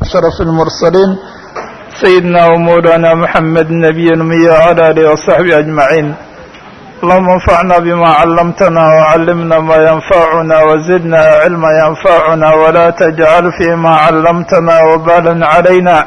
أشرف المرسلين سيدنا ومولانا محمد النبي الأمي وعلى آله وصحبه أجمعين اللهم انفعنا بما علمتنا وعلمنا ما ينفعنا وزدنا علما ينفعنا ولا تجعل فيما علمتنا وبالا علينا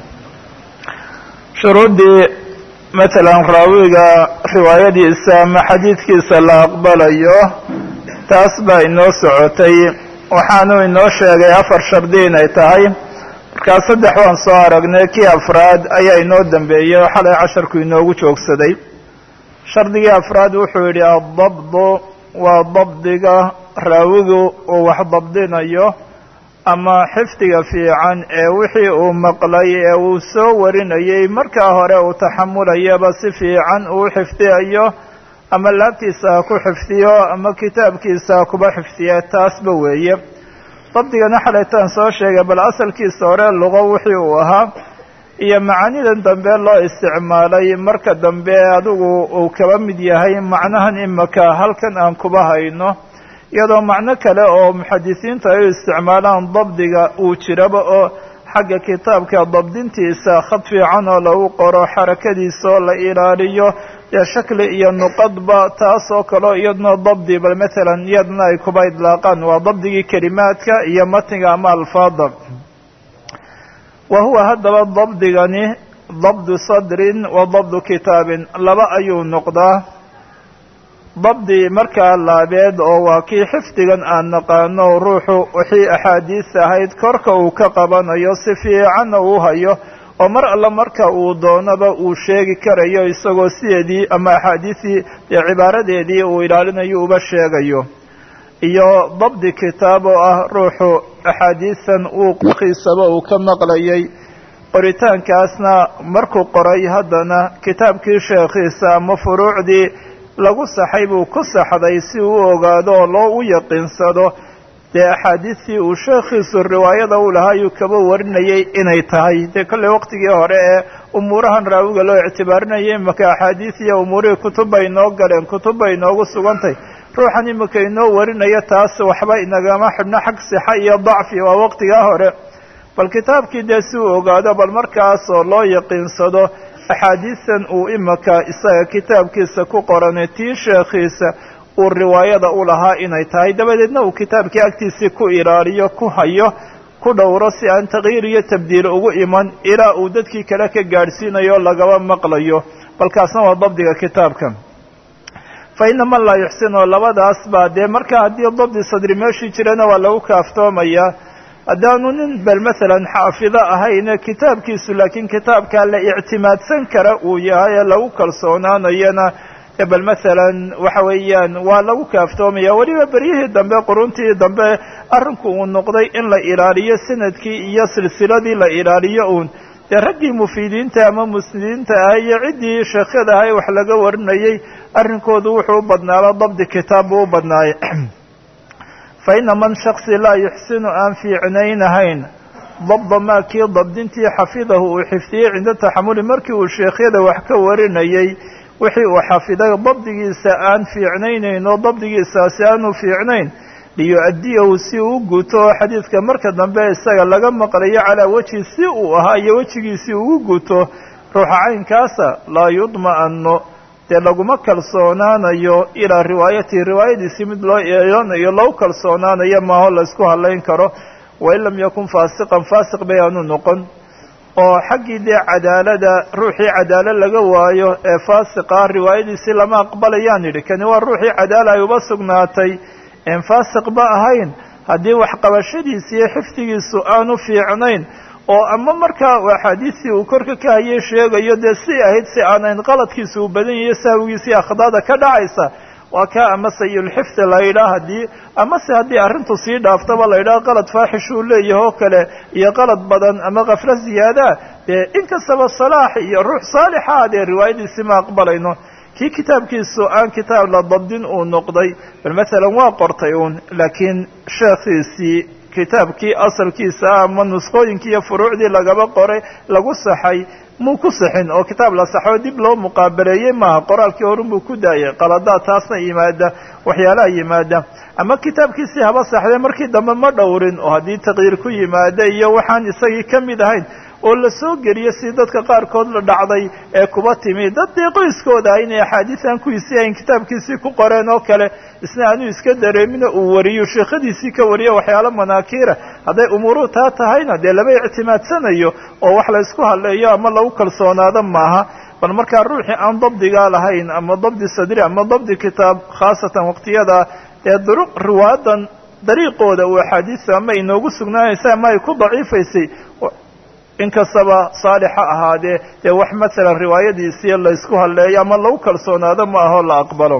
shuruuddii matalan raawiga riwaayadiisa ama xadiidkiisa la aqbalayo taas baa inoo socotay waxaanu inoo sheegay afar shardi inay tahay markaa saddex waan soo aragnay kii afraad ayaa inoo dambeeyey oo xalay casharku inoogu joogsaday shardigii afraad wuxuu yidhi addabdu waa dabdiga raawigu uu wax dabdinayo ama xifdiga fiican ee wixii uu maqlay ee uu soo warinayay markaa hore uu taxamulayaba si fiican uu xifdiyayo ama laabtiisa ha ku xifdiyo ama kitaabkiisa ha kuba xifdiya taasba weeye dabdigana xalaytaan soo sheegay bal asalkiisa hore luqo wixii uu ahaa iyo macaanidan dambe loo isticmaalay marka dambe adigu uu kaba mid yahay macnahan imaka halkan aan kuba hayno iyadoo macno kale oo muxadisiinta ay u isticmaalaan dabdiga uu jiraba oo xagga kitaabka dabdintiisa khad fiican oo lagu qoro xarakadiisa oo la ilaaliyo dee shakli iyo nuqadba taasoo kaleo iyadna dabdi bal matalan iyadna ay kuba idlaaqaan waa dabdigii kelimaadka iyo matniga ama alfaada wa huwa haddaba dabdigani dabdu sadrin wa dabdu kitaabin laba ayuu noqdaa dabdi markaa laabeed oo waa kii xifdigan aan naqaano ruuxu wixii axaadiis ahayd korka uu ka qabanayo si fiicanna uu hayo oo mar alla marka uu doonaba uu sheegi karayo isagoo sideedii ama axaadiisii dee cibaaradeedii uu ilaalinayo uba sheegayo iyo dabdi kitaab oo ah ruuxu axaadiisan uu kiisaba uu ka maqlayay qoritaankaasna markuu qoray haddana kitaabkii sheekhiisa ama furuucdii lagu saxay buu ku saxday si uu u ogaado oo loo u yaqiinsado dee axaadiistii uu sheekhiisu riwaayada u lahaa ayuu kaba warinayay inay tahay dee kolley waqtigii hore ee umuurahan raawiga loo ictibaarinayay imaka axaadiis iyo umuurihii kutub bay inoo galeen kutub bay inoogu sugantay ruuxan imika inoo warinaya taas waxba inagama xidhno xag sixa iyo dacfi waa waqtigaa hore bal kitaabkii dee si uu ogaado bal markaasoo loo yaqiinsado axaadiistan uu imaka isaga kitaabkiisa ku qoranay tii sheekhiisa uu riwaayada u lahaa inay tahay dabadeedna uu kitaabkii agtiisii ku ilaaliyo ku hayo ku dhowro si aan takyiir iyo tabdiil ugu iman ilaa uu dadkii kale ka gaadhsiinayo lagaba maqlayo balkaasna waa dabdiga kitaabka fa ina man laa yuxsinu labadaas baa dee marka haddii dabdi sadri meeshii jirana waa lagu kaaftoomayaa haddaanu nin bal masalan xaafido ahayne kitaabkiisu laakiin kitaabkaa la ictimaadsan kara uu yahay ee lagu kalsoonaanayana bal masalan waxa weeyaan waa lagu kaaftoomaya weliba beryihii dambe quruntii dambe arrinku uu noqday in la ilaaliyo sanadkii iyo silsiladii la ilaaliyo uun dee raggii mufiidiinta ama musnidiinta ah iyo ciddii sheekhyada ahay wax laga warinayay arrinkoodu wuxuu u badnaaba dabdi kitaab buu u badnaayay fa ina man shaksi laa yuxsinu aan fiicnaynahayn dabda maa kii dabdintii xafidahu uu xifdiyey cinda taxamuli markii uu sheekhyada wax ka warinayay wixii uu xafiday dabdigiisa aan fiicnaynayn oo dabdigiisaasi aanu fiicnayn liyu-adiyahu si uu guto xadiidka marka dambe isaga laga maqlayo calaa wejhi si uu ahaa iyo wejigiisii ugu guto ruuxa caynkaasa laa yudma'ano dee laguma kalsoonaanayo ilaa riwaayatihi riwaayadiisii mid loo eeyonayo lagu kalsoonaanayo maaho laysku hadlayn karo wain lam yakun faasiqan faasiq bay aanu noqon oo xaggii dee cadaalada ruuxii cadaalo laga waayo ee faasiqa riwaayadiisii lama aqbalayaan yidhi kani waa ruuxii cadaala ay uba sugnaatay een faasiq ba ahayn haddii waxqabashadiisi iyo xifdigiisu aanu fiicnayn oo ama markaa axaadiistii uu korka ka hayay sheegayo dee si ahayd si aanayn qaladkiisa uu badan yahiyo sahwigiisii akhdaada ka dhacaysa waa kaa ama sayulxifdi la yidhaah haddii amase haddii arrintu sii dhaaftaba la yidhaah qalad faaxish uu leeyahay oo kale iyo qalad badan ama kaflo ziyaadaa dee inkastaba salaax iyo ruux saalixa dee riwaayadiisii ma aqbalayno kii kitaabkiisu aan kitaab la dabdin uu noqday bal masalan waa qortay uun laakiin sheekhiisii kitaabkii asalkiisa ama nusqooyinkii iyo furuucdii lagaba qoray lagu saxay muu ku saxin oo kitaab la saxo dib loo muqaabaleeyey maaha qoraalkii horun buu ku daayay qaladaad taasna yimaada waxyaalaha yimaada ama kitaabkiisii haba saxdee markii dambe ma dhowrin oo haddii taqyiir ku yimaada iyo waxaan isagii ka mid ahayn oo la soo geliyo si dadka qaarkood la dhacday ee kuba timi dad dee qoyskooda ah inay axaadiisan kuwiisii ayn kitaabkiisii ku qoreen oo kale isna anuu iska dareemina uu wariyo sheekhadiisii ka wariyo waxyaalo manaakiira hadday umuuruhu taa tahayna dee lama ictimaadsanayo oo wax la ysku hadleeyo ama lagu kalsoonaado maaha bal markaa ruuxii aan dabdigaa lahayn ama dabdi sadri ama dabdi kitaab khaasatan waqtiyada ee duruq riwaayadan dariiqooda uu axaadiista ama inoogu sugnaanaysa ama ay ku daciifaysay inkastaba saalixa ahaadee dee wax masalan riwaayadiisii laysku hadleeyo ama lagu kalsoonaado ma aho la aqbalo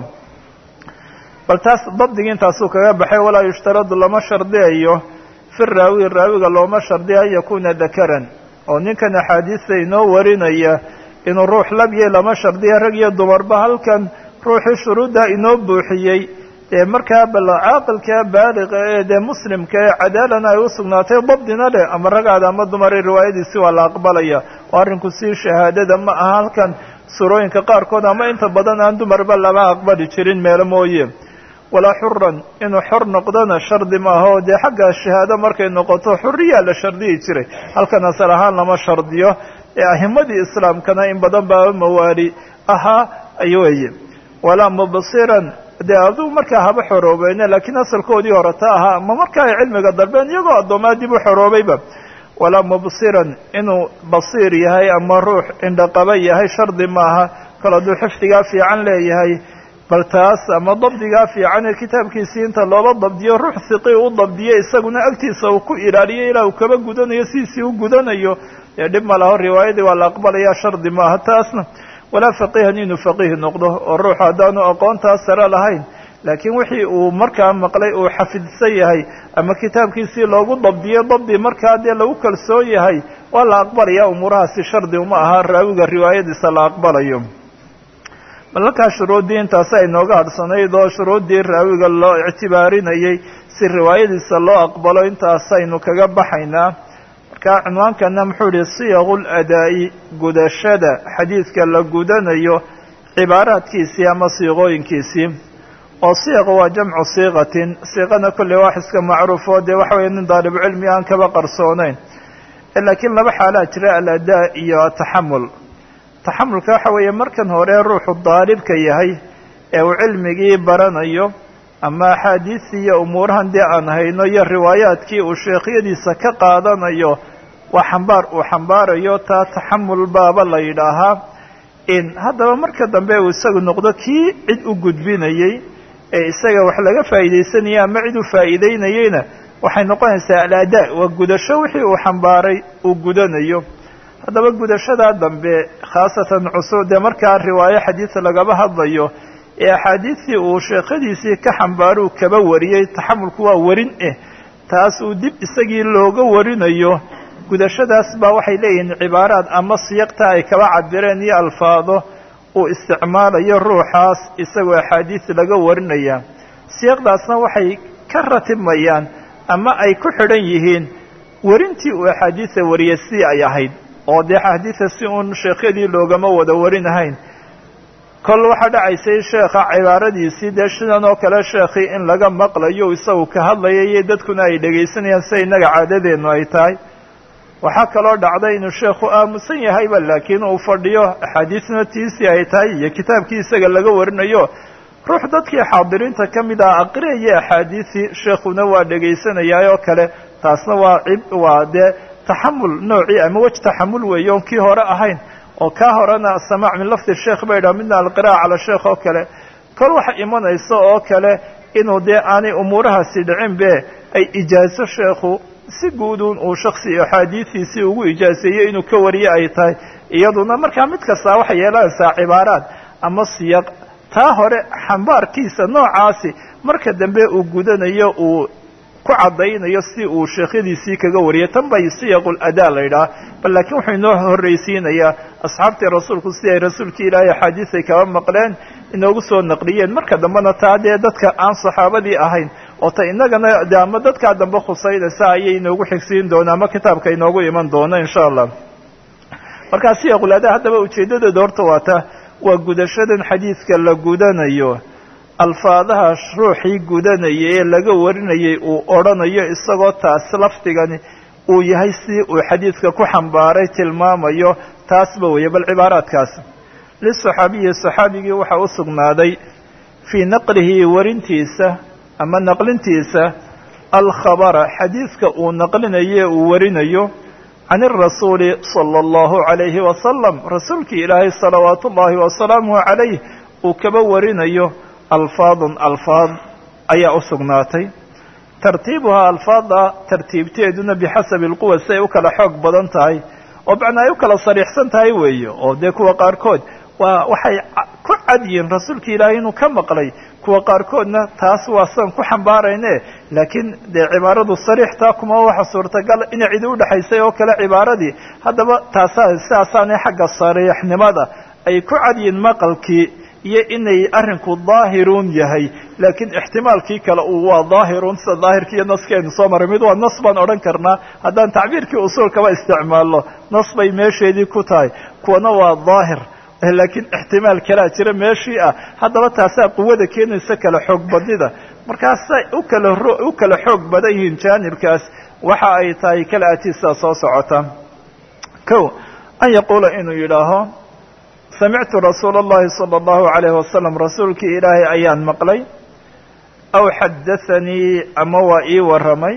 bal taas dabdigii intaasuu kaga baxay walaa yushtaradu lama shardiyayo fi raawi raawiga looma shardiya an yakuuna dakaran oo ninkan axaadiista inoo warinaya inuu ruux labye lama shardiya rag iyo dumarba halkan ruuxii shuruudda inoo buuxiyey dee markaa bal caaqilka baaliqa ee dee muslimka ee cadaalana ay u sugnaatay dabdina leh ama ragaada ama dumari riwaayadiisi waa la aqbalaya oo arrinku sii shahaadada ma aha halkan surooyinka qaarkood ama inta badan aan dumarba lama aqbali jirin meelo mooye walaa xuran inuu xor noqdona shardi maaha oo dee xagga shahaado markay noqoto xuriyaa la shardiyi jiray halkan asal ahaan lama shardiyo ee ahimadii islaamkana in badan baa mawaali ahaa ay weye walaa mubsiran dee adugu markaa haba xoroobeene laakiin asalkoodii hore ta ahaa ama markaa ay cilmiga dalbeen iyagoo addoomaa dib u xoroobayba walaa mubsiran inuu basiir yahay ama ruux indhaqaba yahay shardi maaha kal hadduu xifdigaa fiican leeyahay bal taas ama dabdigaa fiican ee kitaabkiisii inta loola dabdiyo ruux hiqi u dabdiyo isaguna agtiisa uu ku ilaaliyo ilaa uu kaba gudanayo sidiisii u gudanayo dee dhib ma laho riwaayadii waa la aqbalaya shardi maaha taasna walaa faqiihan inuu faqiih noqdo oo ruuxu haddaanu aqoontaas sare lahayn laakiin wixii uu markaa maqlay uu xafidsan yahay ama kitaabkiisii loogu dabdiyo dabdi markaa dee lagu kalsoon yahay waa la aqbalaya umuurahaasi shardi uma aha raawiga riwaayadiisa la aqbalayo bal halkaa shuruuddii intaasi ay nooga hadhsanayd oo shuruuddii raawiga loo ictibaarinayay si riwaayadiisa loo aqbalo intaasaynu kaga baxaynaa marka cinwaankana muxuu yihi siyaqu ladaa'i gudashada xadiidka la gudanayo cibaaraadkiisii ama siiqooyinkiisii oo siiqa waa jamcu siiqatin siiqana kolley wax iska macruufo dee waxa weeye nin daalibucilmi aan kaba qarsooneyn laakiin laba xaalaa jira aladaa iyo ataxamul taxamulka waxa weeye markan hore ruuxu daalibka yahay ee uu cilmigii baranayo ama axaadiistii iyo umuurahan dee aan hayno iyo riwaayaadkii uu sheekhyadiisa ka qaadanayo waa xambaar uu xambaarayo taa taxamul baaba la yidhaahaa in haddaba marka dambe uu isagu noqdo kii cid u gudbinayey ee isaga wax laga faa'iidaysanaya ama cid u faa'iideynayeyna waxay noqonaysaa alaadaa waa gudasho wixii uu xambaaray uu gudanayo haddaba gudashadaa dambe khaasatan cusub dee markaa riwaayo xadiis lagaba hadlayo ee axaadiistii uu sheekhadiisii ka xambaaruu kaba wariyey taxamulku waa warin eh taas uu dib isagii looga warinayo gudashadaas baa waxay leeyihiin cibaaraad ama siyaqta ay kaba cabireen iyo alfaado uu isticmaalayo ruuxaas isagoo axaadiis laga warinaya siyaqdaasna waxay ka ratibmayaan ama ay ku xidhan yihiin werintii uu axaadiisa wariyay sidii ay ahayd oo dee axaadiisa si uun sheekhyadii loogama wada warinahayn kol waxaa dhacaysay sheekha cibaaradiisii dee sidan oo kale sheekhii in laga maqlayo isagu ka hadlaya iyo dadkuna ay dhegaysanayaan sida innaga caadadeennu ay tahay waxaa kaloo dhacday inuu sheekhu aamusan yahayba laakiin uu fadhiyo axaadiisna tiisii ay tahay iyo kitaabkii isaga laga warinayo ruux dadkii xaadiriinta ka mid ah aqriyaya axaadiisii sheekhuna waa dhegaysanayaa oo kale taasna waa cib waa dee taxamul noocii ama wej taxamul weeye oon kii hore ahayn oo kaa horena asamaac min lafdi sheekh bay dhaha midna alqira'a cala sheekh oo kale kol waxa imanaysa oo kale inuu dee aanay umuurahaasi dhicin be ay ijaaso sheekhu si guudun uu shaksi axaadiistiisii ugu ijaaseeyey inuu ka wariye ay tahay iyaduna markaa mid kastaa waxay yeelanaysaa cibaaraad ama siyaq taa hore xambaarkiisa noocaasi marka dambe uu gudanayo uu ku caddaynayo si uu sheekhyadiisii kaga wariyay tan bay siyaqul adaa la yidhaha bal laakiin wuxuu inoo horraysiinayaa asxaabtii rasuulku si ay rasuulkii ilaahay axaadiis ay kaba maqleen inoogu soo naqliyeen marka dambena taa dee dadka aan saxaabadii ahayn oo ta innagana de ama dadkaa dambe khusaynaysa ayay inoogu xigsiin doona ama kitaabka inoogu iman doono insha allah markaa siyaqulaada haddaba ujeeddadooda horta waa ta waa gudashadan xadiidka la gudanayo alfaadaha ruuxii gudanaya ee laga warinayay uu odhanayo isagoo taas lafdigani uu yahay si uu xadiidka ku xambaaray tilmaamayo taasba weeye bal cibaaraadkaas lisaxaabiyi saxaabigii waxaa u sugnaaday fii naqlihi warintiisa ama naqlintiisa alkhabara xadiidka uu naqlinayo uu warinayo can irasuuli sala allahu calayhi wasalam rasuulkii ilaahay salawaatu ullaahi wasalaamuhu calayh uu kaba warinayo alfaadun alfaad ayaa u sugnaatay tartiibuhaa alfaada tartiibteeduna bixasabi alquwa si ay u kala xoog badan tahay oo macnaa ay u kala sariixsan tahay weeye oo dee kuwa qaarkood waa waxay ku cad yihiin rasuulka ilaahay inuu ka maqlay kuwa qaarkoodna taas waa san ku xambaarayne laakiin dee cibaaradu sariixtaa kuma waxa suurtagal inay cidi udhexaysay oo kale cibaaradii haddaba taasaa sidaasaanay xagga sariixnimada ay ku cad yihiin maqalkii iyo inay arrinku daahiruun yahay laakiin ixtimaalkii kale uu waa daahiruun sida daahirkii iyo naskaynu soo maray mid waa nas baan odhan karnaa haddaan tacbiirkii usuulkaba isticmaalno nas bay meesheedii ku tahay kuwana waa daahir laakiin ixtimaal kalaa jira meeshii ah haddaba taasaa quwada keenaysa kala xoog badnida markaasay u kala u kala xoog badan yihiin jaanibkaas waxa ay tahay kala atiisaa soo socota ko an yaquula inuu yidhaaho samictu rasuula اllahi salى اllahu عalayh wasalam rasuulkii ilaahay ayaan maqlay aw xadaanii ama waa ii warramay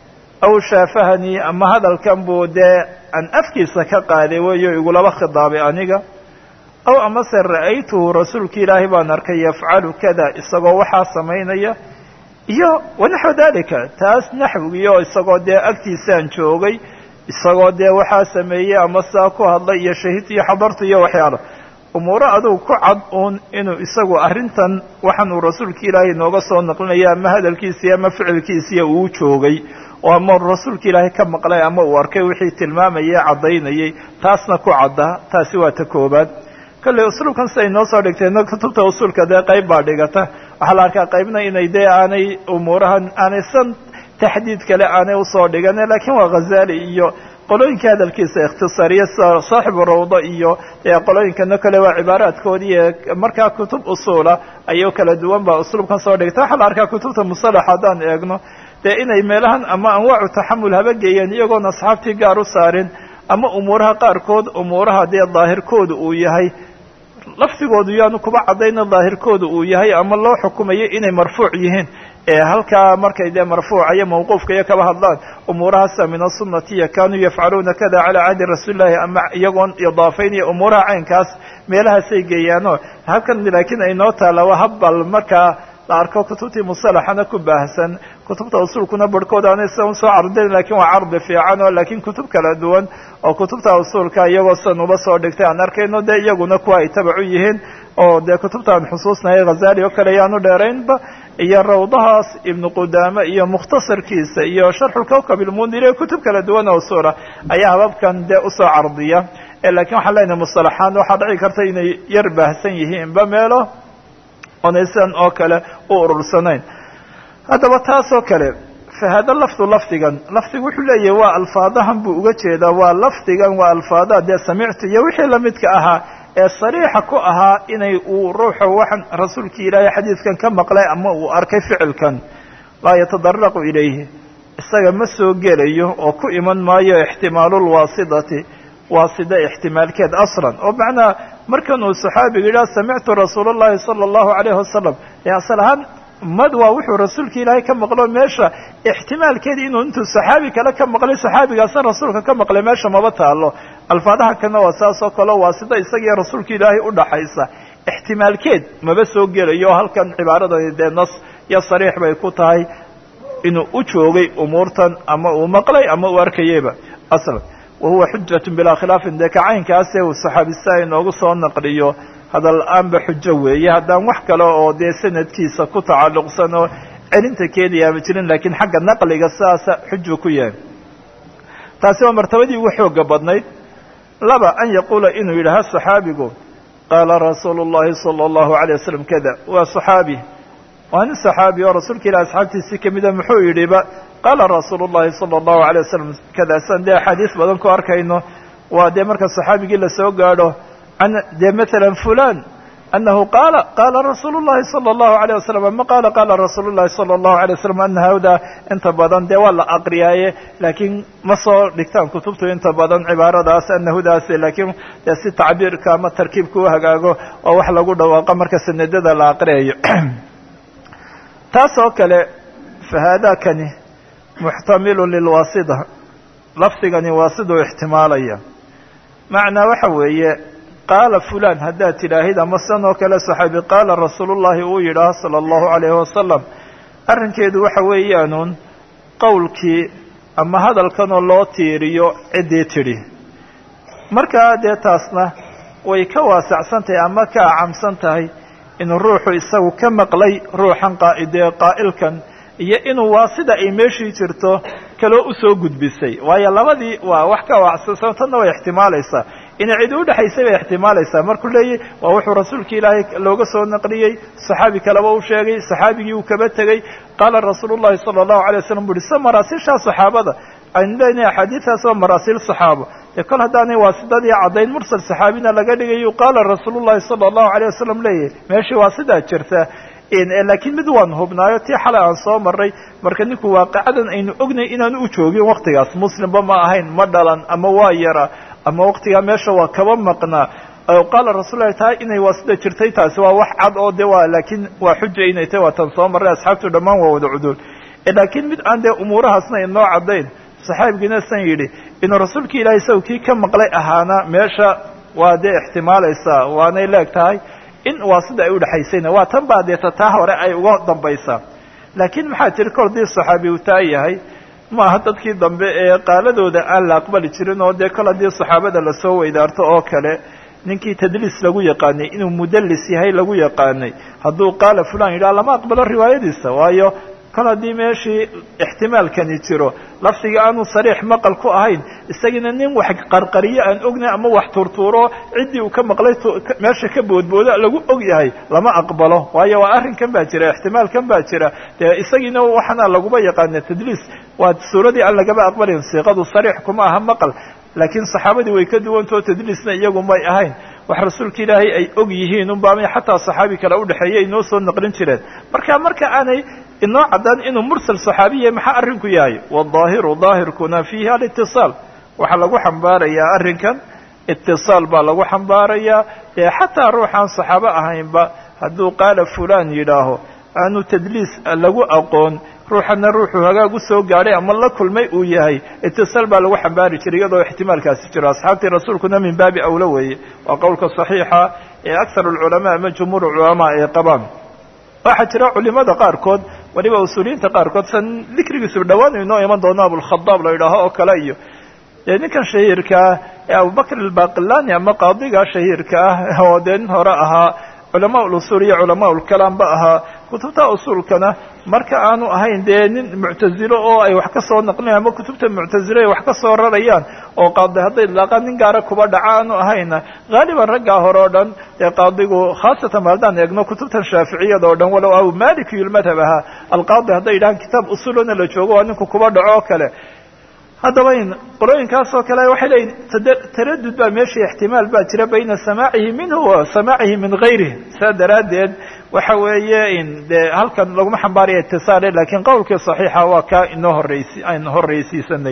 aw shaafahanii ama hadalkan buu dee aan afkiisa ka qaaday weeyo igulaba khidaabay aniga aw amase ra'aytuhu rasuulki ilaahay baan arkay yafcalu kada isagoo waxaa samaynaya iyo wanaxwu dalika taas naxwigiio isagoo dee agtiisaan joogay isagoo dee waxaa sameeyey ama saa ku hadlay iyo shahidtu iyo xadartu iyo waxyaalo umuuro adugu ku cad uun inuu isagu arrintan waxaan uu rasuulka ilaahay nooga soo naqlinaya ama hadalkiisii ama ficilkiisiiya uu joogay oo ama rasuulka ilaahay ka maqlay ama uu arkay wixii tilmaamayay caddaynayay taasna ku cadda taasi waa ta koobaad kolley usuulkan siday noo soo dhigtayna kutubta usuulka dee qayb baa dhigata waxaa la arkaa qaybna inay dee aanay umuurahan aanay san taxdiid kale aanay usoo dhigane laakiin waa khazali iyo qolooyinka hadalkiisa ikhtisaariya sida saaxibu rawda iyo qolooyinkana kale waa cibaaraadkoodii ee markaa kutub usuula ayuu kala duwan baa usluubkan soo dhigta waxaa la arkaa kutubta musalax haddaan eegno dee inay meelahan ama anwaacu taxamul haba geeyeen iyagoon asxaabtii gaar u saarin ama umuuraha qaarkood umuuraha dee daahirkooda uu yahay lafdigoodu yaanu kuba caddayna daahirkooda uu yahay ama loo xukumayo inay marfuuc yihiin ee halkaa markay dee marfuuca iyo mawquufka iyo kaba hadlaan umuurahaasa min asunatiya kanuu yafcaluuna kada calaa cahdi rasuulillahi ama iyagoon idaafaynaya umuuraha caynkaas meelahaasay geeyaano halkan laakiin ay noo taalla waa habbal markaa la arko kutubtii musalaxana ku baahsan kutubta usuulkuna barhkood aanay sidan usoo cardayn lakin waa cardi fiican oo laakiin kutub kala duwan oo kutubta usuulka iyagoo sidan uba soo dhigtay aan arkayno dee iyaguna kuwa ay tabacu yihiin oo dee kutubta aan xusuusnahay khazali oo kale ayaanu dheeraynba iyo rawdahaas ibnu qudaame iyo mukhtasarkiisa iyo sharxulkawkab ilmundiri kutub kala duwan oo usuula ayaa hababkan dee usoo cardiya lakin waxaan leenahay musalaxaan waxaa dhici karta inay yar baahsan yihiinba meelo oonay sidan oo kale u urursanayn haddaba taas oo kale fa hada lafdu lafdigan lafdigu wuxuu leeyahay waa alfaadahan buu uga jeedaa waa lafdigan waa alfaadaha dee samictu iyo wixii lamidka ahaa ee sariixa ku ahaa inay uu ruuxa waxaan rasuulkii ilaahay xadiidkan ka maqlay ama uu arkay ficilkan laa yatadaraqu ilayhi isaga ma soo gelayo oo ku iman maayo ixtimaalulwaasidati waasida ixtimaalkeed aslan oo macnaa markan uu saxaabiga yidhaha samictu rasuula llahi sala allahu calayhi wasalam ee asal ahaan mad waa wuxuu rasuulka ilaahay ka maqlo meesha ixtimaalkeedi inuu intuu saxaabi kale ka maqlay saxaabigaasna rasuulka ka maqlay meesha maba taalo alfaadaha kana waa saas oo kale waa sida isagiiyo rasuulka ilaahay udhaxaysa ixtimaalkeed maba soo gelayo halkan cibaaradani dee nas iyo sariix bay ku tahay inuu u joogay umuurtan ama uu maqlay ama uu arkayeyba aslan wahuwa xujatu bilaa khilaafin dee kacaynkaase uu saxaabista inoogu soo naqliyo hadal la-aanba xujo weeye haddaan wax kale oo dee sanadkiisa ku tacalluqsan oo celinta keenayaama jirin lakiin xagga naqliga sidaasa xuju ku yahay taasi waa martabadii ugu xooga badnayd laba an yaquula inuu yidhaaha saxaabigu qaala rasuulu llahi sala allahu alayh wasalam kada waa saxaabi waa nin saxaabi oo rasuulka ilahi asxaabtiisii kamida muxuu yidhiba qaala rasuulu llahi sala allahu alay wasalam kadaasan dee axaadiis badan ku arkayno waa dee marka saxaabigii lasoo gaadho an dee matala fulan anahu qaala qaala rasuulu llahi sala allahu alayh wasalam ama qaala qaala rasuulu llahi sala allahu alay wasalam ana hawda inta badan dee waa la aqriyaaye laakiin ma soo dhigtaan kutubtu inta badan cibaaradaas anahudaas laakiin dee si tacbiirka ama tarkiibka u hagaago oo wax lagu dhawaaqo marka sanadada la aqriyayo taas oo kale fa haadakani muxtamilu lilwaasida lafdigani waasiduu ixtimaalaya macnaa waxa weeye qaala fulan haddaad tidhaahid ama san oo kale saxaabi qaala rasuulullahi uu yidhaah sala allahu alayhi wasalam arrinkeedu waxa weeyaanuun qowlkii ama hadalkanoo loo tiiriyo ciddii tidhi markaa dee taasna way ka waasacsan tahay ama ka acamsan tahay inuu ruuxu isagu ka maqlay ruuxan qaa'idee qaa'ilkan iyo inuu waa sida ay meeshii jirto kaloo usoo gudbisay waayo labadii waa wax ka waacsansan tanna way ixtimaalaysaa inay cidi udhexaysay bay ixtimaalaysaa markuu leeyahy waa wuxuu rasuulka ilaahay looga soo naqliyey saxaabi kaleba u sheegay saxaabigii uu kaba tegey qaala rasuulu llahi sala allahu alay wasalam bu uhi se maraasiishaa saxaabada aynu leenahay axaadiistaas waa maraasiil saxaabo dee kol haddaanay waasidadii caddayn mursal saxaabina laga dhigayo qaala rasuulu llahi sala allahu alayh wasalam leeyahy meeshii waa sidaa jirta laakiin mid waan hubnaayo tii xalay aan soo maray marka ninku waaqacadan aynu ognay inaanu u joogin waktigaas muslimba ma ahayn ma dhalan ama waa yara ama waktigaa meesha waa kaba maqnaa qaala rasul lahi taa inay waa sida jirtay taasi waa wax cad oo de waa laakiin waa xuja inay tahy waa tan soo marray asxaabtu dhammaan waa wada cuduul laakiin mid aan dee umuurahaasna inoo caddayn saxaabigiina san yidhi inuu rasuulka ilahay isagu kii ka maqlay ahaana meesha waa dee ixtimaalaysaa waanay leeg tahay in waa sida ay udhexaysayna waa tan baa deeta taa hore ay uga dambaysaa laakiin maxaa jiri kor dii saxaabi uu taa yahay ma aha dadkii dambe ee qaaladooda aan la aqbali jirin oo dee kol haddii saxaabada lasoo weydaarto oo kale ninkii tadliis lagu yaqaanay inuu mudallis yahay lagu yaqaanay hadduu qaala fulan yidhaha lama aqbalo riwaayadiisa waayo kol haddii meeshii ixtimaalkani jiro lafdiga aanu sariix maqal ku ahayn isagiina nin wax qarqariyo aan ognay ama wax turtuuro ciddii uu ka maqlay meesha ka boodbooda lagu og yahay lama aqbalo waayo waa arrinkan baa jira ixtimaalkan baa jira dee isagiina waxaana laguma yaqaana tadliis waa suuradii aan lagaba aqbalayn siiqadu sariix kuma aha maqal laakiin saxaabadii way ka duwantao tadliisna iyagu may ahayn wax rasuulka ilaahay ay og yihiin unbaamay xataa saxaabi kale udhexeeyay inoo soo naqlin jireen marka marka aanay inoo caddaan inuu mursal saxaabiya maxaa arrinku yahay waddaahiru daahirkuna fiihi alitisaal waxaa lagu xambaarayaa arrinkan itisaal baa lagu xambaarayaa ee xataa ruuxaan saxaabo ahaynba hadduu qaala fulan yidhaaho aanu tadliis lagu aqoon ruuxana ruuxuu hagaag u soo gaadhay ama la kulmay uu yahay itisaal baa lagu xambaari jiray iyadoo ixtimaalkaasi jiro asxaabtii rasuulkuna min baabi awla weeye waa qowlka saxiixa ee akthar alculamaa ama jumhuur culamaa ay qabaan waxaa jira culimada qaarkood waliba usuuliyiinta qaarkood san dikrigiisu dhawaan inoo iman doono abulkhadaab la yidhaaho oo kale iyo dee ninkan shahiirkaa ee abubakr albaqilani ama qaadiga shahiirka ah oo dee nin hore ahaa culamaa ulusuul iyo culamaa ulkalaamba ahaa kutubta usuulkana marka aanu ahayn dee nin muctazilo oo ay wax ka soo naqlinayan ama kutubta muctazilo ay wax ka soo rarayaan oo qaadi hadday ilaaqaan nin gaara kuba dhaca aanu ahayna haaliban raggaa hore oo dhan dee qaadigu khaasatan haddaan eegno kutubtan shaaficiyada oo dhan walow abu malikiyul madhab ahaa alqaadi hadday yidhahaan kitaab usulona la joogo waa ninku kuba dhaco oo kale haddaba in qolooyinkaas oo kale waxay leeyihin taradud baa meesha ixtimaal baa jira bayna samaacihi minhu wa samaacihi min gayrih saa daraaddeed waxa weeye in dee halkan laguma xambaaraya itisaale lakiin qowlkii saxiixa waa kaa inoo horeysi aynu horreysiisanay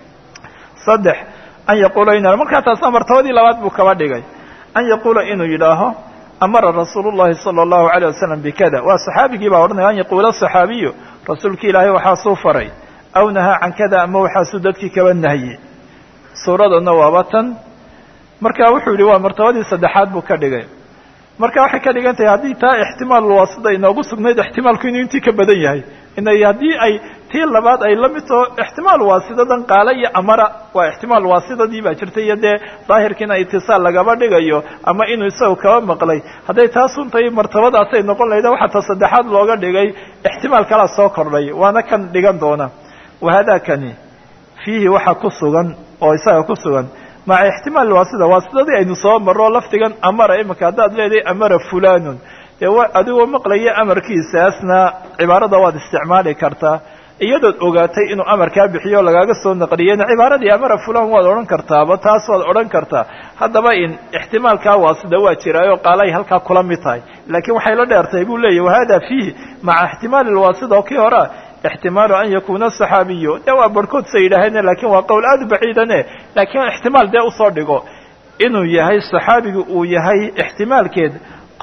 saddex an yaquula in markaa taasna martabadii labaad buu kaba dhigay an yaquula inuu yidhaaho amara rasuulu llahi sala allahu alayh wasalam bikada waa saxaabigii baa odhanaya an yaquula saxaabiyu rasuulki ilaahay waxaasuu faray aw nahaa can kada ama waxaasuu dadkii kaba nahye suuradana waaba tan marka wuxuu yihi waa martabadii saddexaad buu ka dhigay marka waxay ka dhigan tahay haddii taa ixtimaal waasida inoogu sugnayd ixtimaalku inuu intii ka badan yahay inay haddii ay tii labaad ay la mid taho ixtimaal waasidadan qaale iyo amara waa ixtimaal waasidadii baa jirtay iyo dee daahirkiina itisaal lagaba dhigayo ama inuu isaga kaba maqlay hadday taasun tahay martabadaasay noqon lahayda waxaa ta saddexaad looga dhigay ixtimaal kalaa soo kordhay waana kan dhigan doona wahadakani fiihi waxa ku sugan oo isaga ku sugan maca ixtimaal waasida waasidadii aynu soo marro lafdigan amara imika haddaad leedahay amara fulanun dee adigoo maqlaya amarkiisaasna cibaarada waad isticmaali kartaa iyadood ogaatay inuu amarkaa bixiyo o lagaaga soo naqliyeyna cibaaradii amara fulan waad odhan kartaaba taas waad odhan kartaa haddaba in ixtimaalkaa waasida waa jiraayo qaalay halkaa kula mid tahay laakiin waxay la dheertahay buu leeyahy wahada fiihi maca ixtimaali lwaasida oo kii horea ixtimaalu an yakuna saxaabiyu dee waa barhkood sa yidhaaheen lakin waa qowl aada u baciidane laakiin ixtimaal dee usoo dhigo inuu yahay saxaabigu uu yahay ixtimaalkeed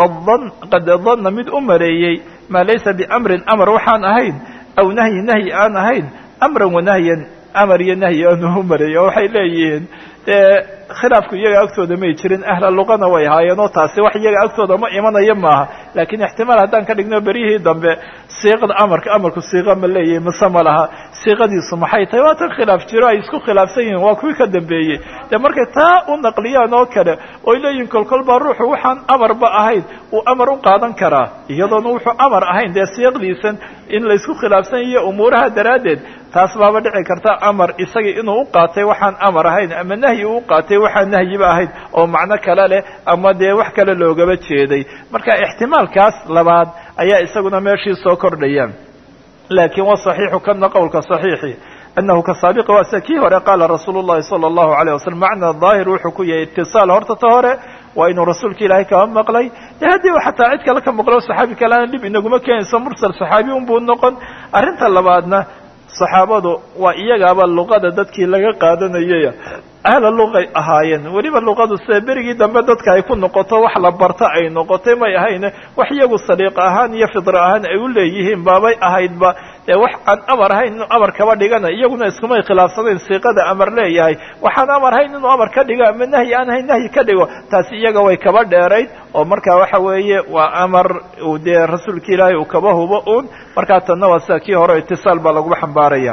qad danna mid u mareeyey maa laysa biamrin amar waxaan ahayn aw nahyi nahyi aan ahayn amran wanahyan amar iyo nahyi aanu u mareeyo waxay leeyihiin dee khilaafku iyaga agtooda may jirin ahla luqana way ahaayeen oo taasi wax iyaga agtooda ma imanayo maaha laakiin ixtimaal haddaan ka dhigno beryihii dambe siiqada amarka amarku siiqa ma leeyahay mase ma laha siiqadiisu maxay tahay waa tan khilaaf jiro ay isku khilaafsan yihiin waa kuwii ka dambeeyey dee markay taa u naqliyaan oo kale oy leeyihin kolkol baa ruuxu waxaan amarba ahayn uu amar u qaadan karaa iyadoona wuxuu amar ahayn dee siiqdiisan in laysku khilaafsan iyo umuuraha daraaddeed taas baaba dhici karta amar isagii inuu u qaatay waxaan amar ahayn ama nahyi uu qaatay waxaan nahyiba ahayn oo macno kale leh ama dee wax kale loogaba jeeday marka ixtimaalkaas labaad ayaa isaguna meeshii soo kordhaya laakiin wa saxiixu kana qowlka saxiixi anahu ka saabiqi waa sida kii hore qaala rasuulu llahi sala allahu alayh wasalam macna daahir wuxuu ku yahay itisaal horta ta hore waa inuu rasuulka ilaahay kaba maqlay de haddii xataa cid kale ka maqlo saxaabi kaleana dhib inaguma keenayso mursal saxaabi un buu noqon arrinta labaadna saxaabadu waa iyagaaba luqada dadkii laga qaadanayay ahla luqay ahaayeen weliba luqadu sida berigii dambe dadka ay ku noqoto wax la barta ay noqotay may ahayne wax iyagu saliiqa ahaan iyo fidra ahaan ay u leeyihiin baabay ahaydba ee wax aan amar ahayn inuu amar kaba dhigana iyaguna iskumay khilaafsanayn siiqada amar leeyahay waxaan amar ahayn inuu amar ka dhigo ama nahyi aan ahayn nahyi ka dhigo taasi iyaga way kaba dheerayd oo markaa waxa weeye waa amar uu dee rasuulka ilaahay uu kaba hubo uun markaa tanna waa sida kii hore itisaal baa laguba xambaaraya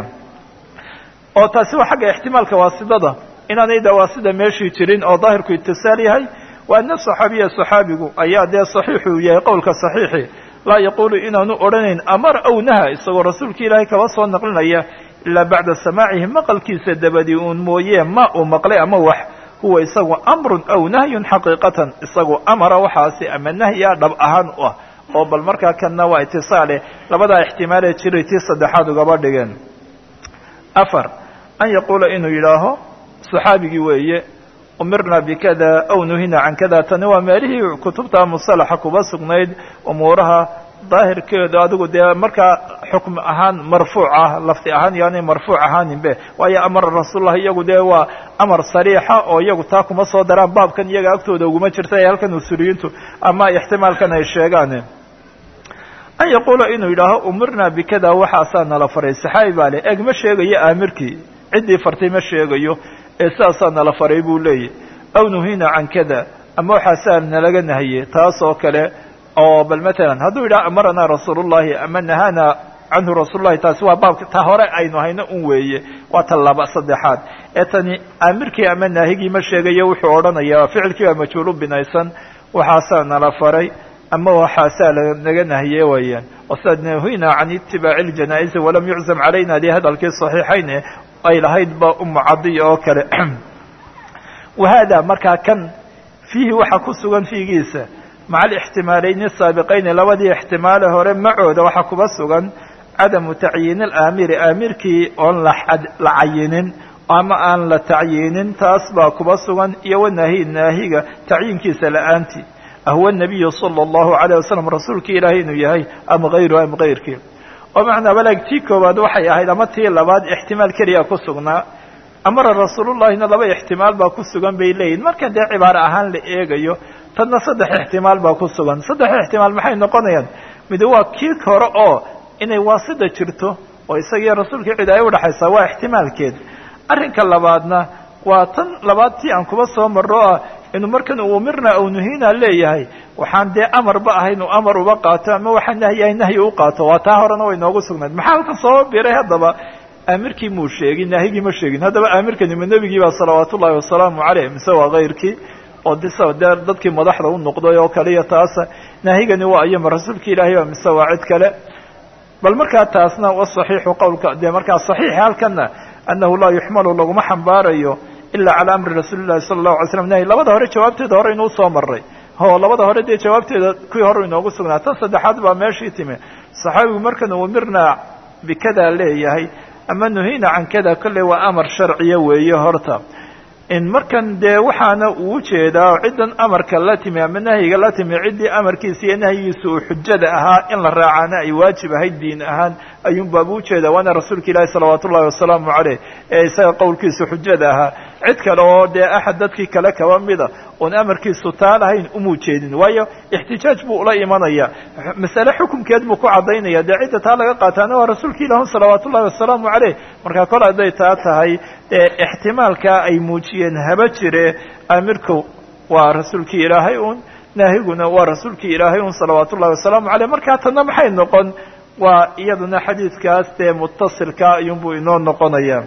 oo taasi waa xagga ixtimaalka waasidada inaanay dawaasida meeshii jirin oo daahirku itisaal yahay wa ana saxaabiya saxaabigu ayaa dee saxiixuu yahay qowlka saxiixi laa yaquulu inaanu odhanayn amar aw naha isagoo rasuulka ilaahay kaba soo naqlinaya ilaa bacda samaacihi maqalkiisa dabadii uun mooye ma uu maqlay ama wax huwa isagu amrun aw nahyun xaqiiqatan isagu amara waxaasi ama nahya dhab ahaan u ah oo bal markaa kanna waa itisaale labadaa ixtimaalee jiray tii saddexaad ugaba dhigeen afar an yaquula inuu yidhaaho saxaabigii weeye umirna bikada aw nuhina can kada tani waa meelihii kutubta musalaxa kuba sugnayd umuuraha daahirkeedu adigu dee markaa xukm ahaan marfuuc ah lafdi ahaan yaanay marfuuc ahaaninbe waayo amara rasuullah iyagu dee waa amar sariixa oo iyagu taa kuma soo daraan baabkan iyaga agtooda uguma jirta ee halkan usuliyiintu ama ixtimaalkan ay sheegaan an yaquula inuu yidhaaho umirna bikada waxaasaa nala faray saxaabi baa leh eeg ma sheegayo aamirkii ciddii fartay ma sheegayo ee sidaasaa nala faray buu leeyahy aw nuhina can kada ama waxaasaa nalaga nahiye taas oo kale oo bal matalan hadduu yidhaha amaranaa rasuulullahi ama nahaana canhu rasuulullahi taasi waa baabka ta hore aynu hayno un weeye waa ta laba saddexaad ee tani aamirkii ama naahigii ma sheegayo wuxuu odhanayaa ficilkii waa majhuulu binaysan waxaasaa nala faray ama waxaasaa lanaga nahiye weeyaan wasad nuhina can itibaaci ljanaa'izi walam yuczam calayna dee hadalkii saxiixayn ay lahayd ba umu cadiya oo kale wahada markaa kan fiihi waxaa ku sugan fiigiisa maca alixtimaalayni asaabiqayni labadii ixtimaale hore macooda waxaa kuba sugan cadamu tacyiini alaamiri aamirkii oon la cayinin ama aan la tacyiinin taas baa kuba sugan iyo wanaahi naahiga tacyiinkiisa la-aantii ahwa nabiyu sala allahu alayh wasalam rasuulkii ilaahay inuu yahay ama hayru ama kayrkii oo macnaa balaag tii koowaad waxay ahayd ama tii labaad ixtimaal keliya ku sugnaa amara rasuulullahina laba ixtimaal baa ku sugan bay leeyihin marka dee cibaaro ahaan la eegayo tanna saddex ixtimaal baa ku sugan saddex ixtimaal maxay noqonayaan mid waa kii hore oo inay waasida jirto oo isagiiyo rasuulka cid ay udhaxaysaa waa ixtimaalkeed arrinka labaadna waa tan labaad tii aan kuba soo marro ah inuu markan uu umirna aw nuhina leeyahay waxaan dee amarba ahayn uu amar uba qaato ama waxaan nahyahay nahyi u qaato waa taa horena way noogu sugnayd maxaa halkan soo biray haddaba aamirkii muu sheegin naahigii ma sheegin haddaba aamirkani ma nebigii baa salawaatu ullahi wasalaamu caleyh mise waa kayrkii oo disa dee dadkii madaxda u noqday oo kale iyo taasa naahigani waa ayama rasuulka ilaahay baa mise waa cid kale bal markaa taasna wasaxiixu qowlka dee markaa saxiixi halkana annahu laa yuxmalu laguma xambaarayo ila calى amri rasuuli llahi sala allahu alay slam nahy labada hore jawaabteeda hore inuu soo maray oo labada hore dee jawaabteeda kuwii hore inoogu sugnaa tan saddexaad baa meeshii timi saxaabigu markan umirnaa bikada leeyahay ama nuhina can kada kolley waa amar sharciya weeye horta in markan dee waxaana uu jeedaa ciddan amarka la timi ama nahyiga la timi ciddii amarkiisa iyo nahyigiisa uu xujada ahaa in la raacaana ay waajib ahayd diin ahaan ayuun baaba ujeedaa waana rasuulka ilaahi salawaatu ullahi wasalaamu caleyh ee isaga qowlkiisa xujada ahaa cid kale oo dee axad dadkii kale kaba mida oon amarkiisu taa lahayn umuu jeedin waayo ixtijaaj buu ula imanaya masale xukumkeed buu ku caddaynaya dee cidda taa laga qaataana waa rasuulka ilaahi salawaatu ullahi wasalaamu caleyh marka kol hadday taa tahay dee ixtimaalkaa ay muujiyeen haba jire amirku waa rasuulkii ilaahay un naahiguna waa rasuulkii ilaahay un salawaatu ullahi wasalaamu caleyh markaa tanna maxay noqon waa iyaduna xadiidkaas dee mutasilka ayuunbuu inoo noqonaya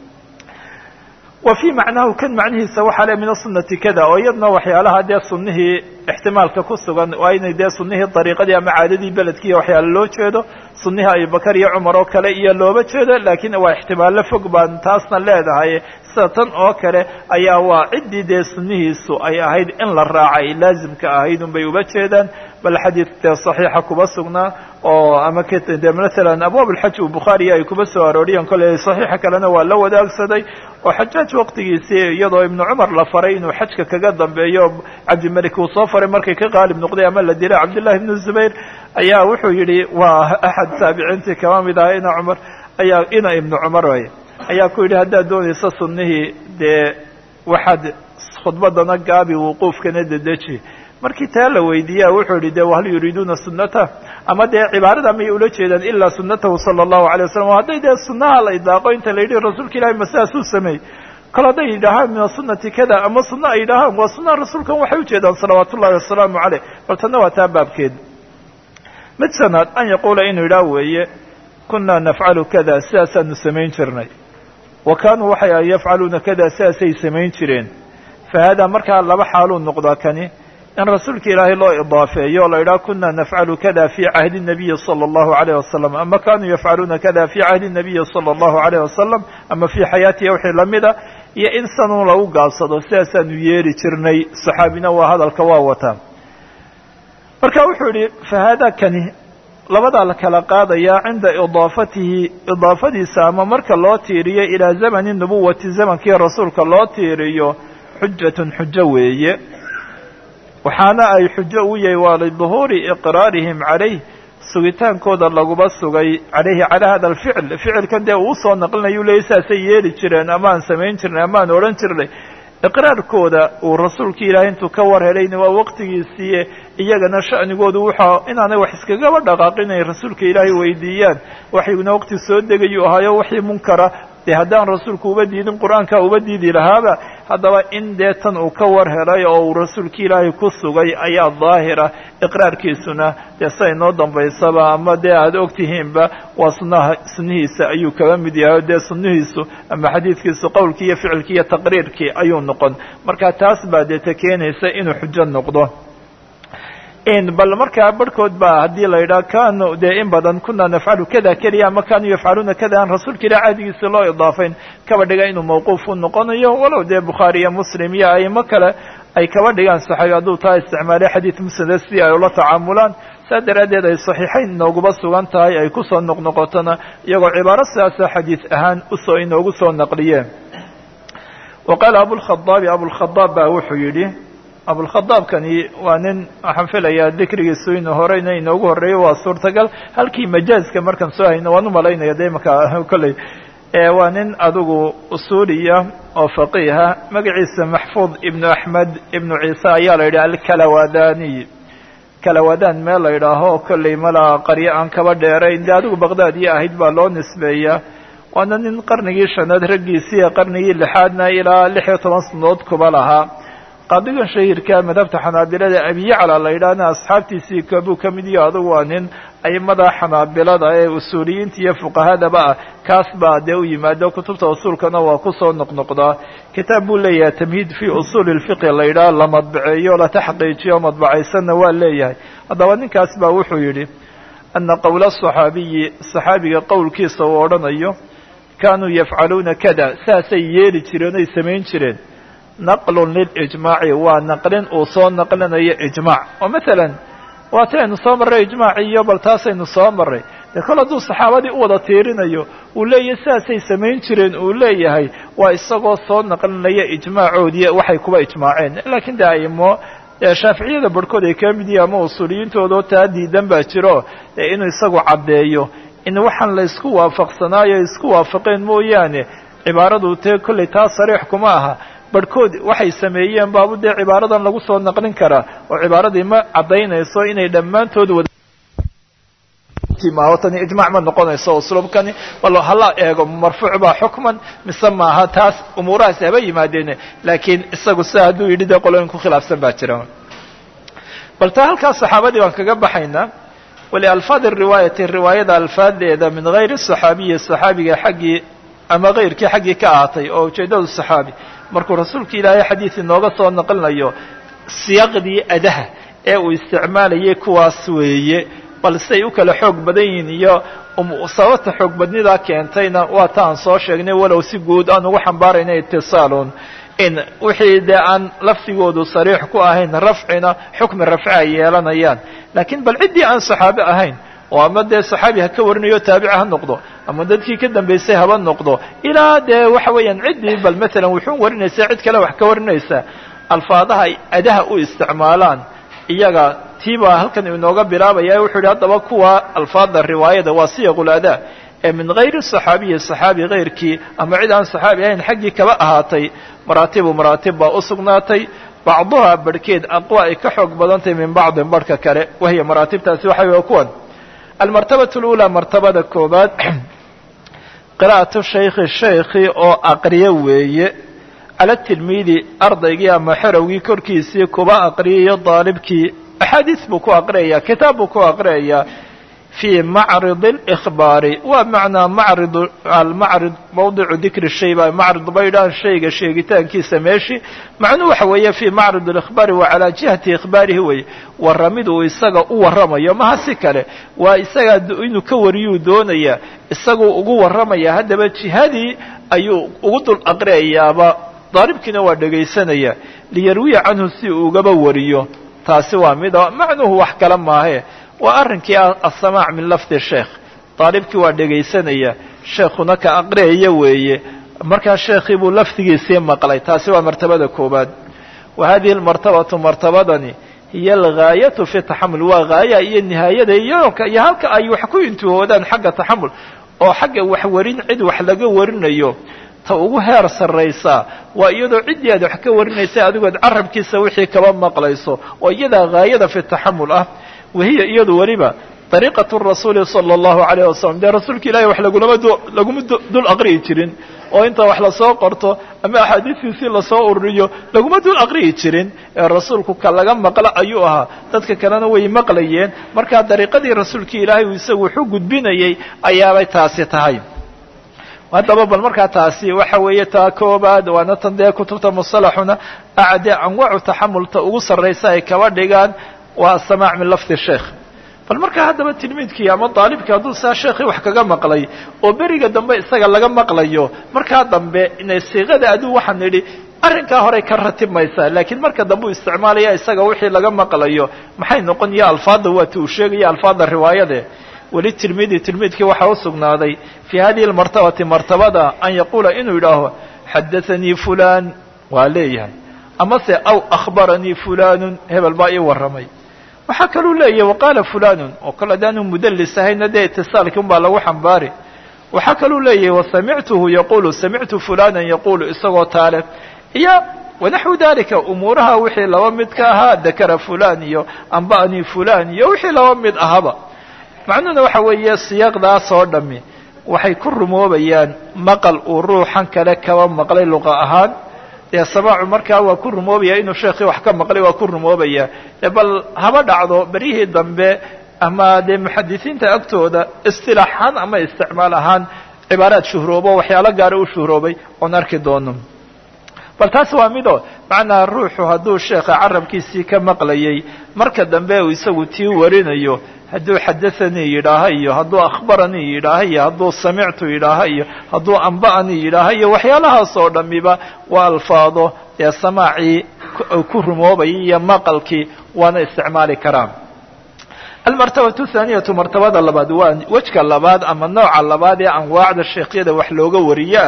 wa fii macnahu kan macnihiisa waxaa le min asunati kada oo iyadna waxyaalaha dee sunihii ixtimaalka ku sugan waa inay dee sunihii dariiqadii ama caadadii beledkiiyo waxyaala loo jeedo sunihii abubakar iyo cumar oo kale iyo looba jeedo laakiin waa ixtimaallo fog baan taasna leedahay sida tan oo kale ayaa waa ciddii dee sunihiisu ay ahayd in la raacay laazimka ahayd un bay uba jeedaan bal xadiid dee saxiixa kuba sugnaa oo ama de maalan abwaab alxaj u bukhaariya ay kuba soo arooriyeen kolley saxiixa kalena waa la wadaagsaday oo xajaaj waqtigiisii iyadoo ibnu cumar la faray inuu xajka kaga dambeeyo cabdimelik uu soo faray markay ka qaalib noqday ama la dilay cabdillahi ibnu zubayr ayaa wuxuu yidhi waa axad taabiciintii kaba mid aha ina cumar ayaa ina ibnu cumar way ayaa ku yidhi haddaad doonayso sunnihii dee waxaad khudbadana gaabi wuquufkana dedeji markii taa la weydiiya wuxuu yihi de hal yuriiduuna sunata ama dee cibaarada may ula jeedaan ilaa sunatahu sala allahu alay wasalam o hadday dee sunaha la idlaaqo inta la yidhi rasuulka ilahi ma sidaas uu sameey kol hadday yidhaahaan min asunati kada ama sunna ay yidhaahaan waa sunaha rasuulkan waxay ujeedaan salawaatu ullahi wasalaamu caleyh bal tanna waa taa baabkeed mid shanaad an yaquula inuu yidhaah weeye kunaa nafcalu kada sidaasaanu samayn jirnay wa kaanuu waxay a yafcaluuna kada sidaasay samayn jireen fa haadaa markaa laba xaaluu noqdaa kani in rasuulka ilaahay loo idaafeeyo la yidhaha kuna nafcalu kada fi cahdi nabiyi sala allahu alayh wasalam ama kanuu yafcaluuna kada fi cahdi nabiyi sala allahu alayh wasalam ama fii xayaatihi wixii lamida iyo in sanun lagu gaabsado sidaasaanu yeeri jirnay saxaabina waa hadalka waa wataa marka wuxuu yihi fa haadaa kani labadaa la kala qaadayaa cinda idaafatihi idaafadiisa ama marka loo tiiriyo ilaa zamani nubuwati zamankii rasuulka loo tiiriyo xujatun xujo weeye waxaana ay xujo u yahay waa liduhuuri iqraarihim calayh sugitaankooda laguba sugay calayhi calaa hada alficl ficilkan dee uu soo naqlinayu leeyay saasay yeeli jireen amaan samayn jirnay amaan odhan jirnay iqraarkooda uu rasuulka ilaahay intuu ka war helayna waa waqtigiisiiye iyagana sha'nigoodu wuxua inaanay wax iskagaba dhaqaaqin inay rasuulka ilaahay weydiiyaan waxyuna waqti soo degayuu ahaayo wixii munkara dee haddaan rasuulku uba diidin qur-aanka uba diidi lahaaba haddaba in dee tan uu ka war helay oo uu rasuulka ilaahay ku sugay ayaa daahira iqraarkiisuna dee sa inoo dambaysaba ama dee aada ogtihiinba waa sunaha sunnihiisa ayuu kaga mid yahay dee sunnihiisu ama xadiidkiisu qowlkii iyo ficilkii iyo taqriirkii ayuu noqon marka taas baa dee ta keenaysa inuu xujo noqdo bal markaa barhkood ba haddii la yidhaha kanu dee in badan kuna nafcalu kada keliya ama kanuu yafcaluuna kada aan rasuulka ilah cahdigiisa loo idaafayn kaba dhiga inuu mawquuf u noqonayo walow dee bukhaari iyo muslim iyo aimo kale ay kaba dhigaan saxaabi hadduu taa isticmaalay xadiid musnada si ay ula tacaamulaan saa daraaddeed ay saxiixayn inooguba sugan tahay ay kusoo noqnoqotona iyagoo cibaaro sidaasa xadiid ahaan usoo inoogu soo naqliyeen wa qaala abulkhadaabi abulkhadaab baa wuxuu yidhi abulkhadaabkani waa nin waxaan filayaa dikrigiisu inuu horeyna inoogu horreeyo waa suurtagal halkii majaazka markaan soo hayno waan umalaynaya de imanka kolley waa nin adigu usuuliya oo faqiiha magaciisa maxfuud ibnu axmed ibnu ciise ayaa la yidhaha alkalawadaniy kalawadan meel la yidhaaho kolley malaa qaryo aan kaba dheerayn de adigu baqdaadiya ahayd baa loo nisbeeya waana nin qarnigii shanaad raggiisii qarnigii lixaadna ilaa lix iyo toban sanadood kuba lahaa qaadigan shahiirka madhabta xanaabilada abiyacla la yidhaahna asxaabtiisii kabuu ka mid iyo adugu waa nin aimada xanaabilada ee usuuliyiinta iyo fuqahadaba ah kaas baa dee u yimaado kutubta usuulkana waa kusoo noqnoqdaa kitaab buu leeyahay tamhiid fi usuuli lfiqi la yidhaha la madbaceeyo la taxqiijiyo madbacaysanna waa leeyahay haddaba ninkaas baa wuxuu yidhi ana qowla saxaabiyi saxaabiga qowlkiisa uu odhanayo kaanuu yafcaluuna kada saasay yeeli jireen oy samayn jireen naqlun lilijmaaci waa naqlin uu soo naqlinayo ijmaac oo masalan waati aynu soo marray ijmaaci iyo bal taasaynu soo marray dee kol hadduu saxaabadii u wada tiirinayo uu leeyahay sidaasay samayn jireen uu leeyahay waa isagoo soo naqlinaya ijmaacoodii waxay kuba ijmaaceen laakiin de aimo shaaficiyada barhkood ay ka mid yihi ama usuuliyiintoodao taa diidan baa jiro dee inuu isagu caddeeyo in waxaan la isku waafaqsanaayo isku waafaqeen mooyaane cibaaradu tee kollay taa sariix kuma aha barhkood waxay sameeyeen baabu dee cibaaradan lagu soo naqlin karaa oo cibaaradii ma caddaynayso inay dhammaantood wada tani ijmac ma noqonayso usluubkani wal hala eego marfuuc baa xukman mise maaha taas umuurahaas haba yimaadeen laakiin isagu sida hadduu yidhi dee qolooyin ku khilaafsan baa jira bal taa halkaas saxaabadii baan kaga baxaynaa walialfaadi riwaayati riwaayada alfaadeeda min hayri saxaabiyi saxaabiga xaggii ama kayrkii xaggii ka ahaatay oo ujeeddadu saxaabi markuu rasuulka ilaahay xadiis inooga soo naqlinayo siyaaqdii adaha ee uu isticmaalayay kuwaas weeye bal siday u kala xoog badan yihiin iyo sababta xoog badnidaa keentayna waa ta aan soo sheegnay walow si guud aan ugu xambaarayna itisaalun in wixii dee aan lafdigoodu sariix ku ahayn rafcina xukmi rafci ay yeelanayaan laakiin bal ciddii aan saxaabe ahayn oo ama dee saxaabi ha ka warinayo taabici ha noqdo ama dadkii ka dambaysay haba noqdo ilaa dee waxa weeyaan ciddii bal maalan wuxuu warinaysaa cid kale wax ka warinaysa alfaadaha ay adaha u isticmaalaan iyaga tii baa halkan inooga bilaabaya wuxuu yidhi haddaba kuwa alfaada riwaayada waa siyaqul adaa ee min hayri saxaabiyi saxaabi kayrkii ama cid aan saxaabi ahayn xaggii kaba ahaatay maraatibu maraatib baa u sugnaatay bacduhaa barhkeed aqwa ay ka xoog badantahay min bacdin barhka kale wahiya maraatibtaasi waxa wey kuwan almartabatu اlأulى martabada koobaad qira'atu shaykhi shaykhi oo aqriyo weeye cala tilmiidi ardaygii ama xerowgii korkiisii kuba aqriyayo daalibkii axaadiis buu ku aqriyayaa kitaab buu ku aqriyayaa fii macrid اlإkhbaari waa macnaa macrid almacrid mawdicu dikri shay ba macrid baydhaan shayga sheegitaankiisa meeshi macnuu waxa weeye fii macrid اlإkhbaari waa calaa jihati ikhbaarihi weye warramid uu isaga u warramayo maha si kale waa isagaa inuu ka wariyuu doonaya isaguu ugu warramaya haddaba jihadii ayuu ugu dul aqriyayaaba daalibkiina waa dhegaysanaya liyarwiya canhu si uu ugaba wariyo taasi waa mida macnuhu wax kale maahe waa arrinkii asamaac min lafdi sheekh daalibkii waa dhegaysanaya sheekhuna ka aqriyaya weeye markaa sheekhii buu lafdigiisii maqlay taasi waa martabada koobaad wa hadihi almartabatu martabadani hiyo algaayatu fi taxamul waa gaaya iyo nihaayada iyo iyo halka ay wax ku intihoodaan xagga taxamul oo xagga waxwarin cid wax laga warinayo ta ugu heer sarraysaa waa iyadoo ciddii aad wax ka warinaysa adigood carabkiisa wixii kaba maqlayso oo iyadaa gaayada fi taxamul ah wahiya iyadu weliba dariiqatu rasuuli sala allahu alayh wasalam dee rasuulka ilahi wax lagulama laguma dul aqriyi jirin oo inta wax lasoo qorto ama axaadiistiisii lasoo ururiyo laguma dul aqriyi jirin ee rasuulku ka laga maqlo ayuu ahaa dadka kalena way maqlayeen markaa dariiqadii rasuulka ilaahay uu isagu wuxuu gudbinayay ayaabay taasi tahay haddaba bal markaa taasi waxa weeye taa koobaad waana tan dee kutubta musalaxuna acde anwacu taxamulta ugu sarraysa ay kaba dhigaan waa asamaac min lafdi sheekh bal markaa haddaba tilmiidkii ama daalibkii hadduu saa sheekhii wax kaga maqlay oo beriga dambe isaga laga maqlayo markaa dambe inay siiqada aduu waxaan nidhi arrinkaa horey ka ratibmaysaa laakiin marka dambe uu isticmaalaya isaga wixii laga maqlayo maxay noqon iyo alfaadda waati uu sheegaya alfaadda riwaayade weli tilmiidi tilmiidkii waxaa u sugnaaday fii hadihi almartabati martabada an yaquula inuu yidhaaho xadaanii fulan waa leeyahay amase aw akhbaranii fulanun hebel baa ii warramay waxaa kaluu leeyahay waqaala fulanun oo kale adaanu mudallis ahayna dee itisaalkii un baa lagu xambaari waxaa kaluu leeyahay wasamictuhu yaqulu samictu fulanan yaqulu isagoo taale iyo wanaxwu dalika umuuraha wixii laba mid ka ahaa dakara fulan iyo amba'anii fulan iyo wixii laba mid ahaba macnuhuna waxa weeye siyaaqdaas oo dhami waxay ku rumoobayaan maqal uu ruuxan kale kaba maqlay luqa ahaan dee samaacu markaa waa ku rumoobaya inuu sheekhii wax ka maqlay waa ku rumoobaya bal haba dhacdo beryihii dambe ama dee muxadisiinta agtooda istilaax ahaan ama isticmaal ahaan cibaaraad shuhroobo waxyaalo gaara u shuhroobay oon arki doono bal taas waa mido macnaa ruuxu hadduu sheekha carabkiisii ka maqlayay marka dambe uu isagu tii warinayo hadduu xadathanii yidhaaha iyo hadduu akhbaranii yidhaaha iyo hadduu samictu yidhaaha iyo hadduu amba'anii yidhaaha iyo waxyaalahaas oo dhamiba waa alfaado dee samaacii ku rumoobayay iyo maqalkii waana isticmaali karaan almartabatu thaaniyatu martabada labaad waa wejka labaad ama nooca labaad ee anwaacda sheekhyada wax looga wariyaa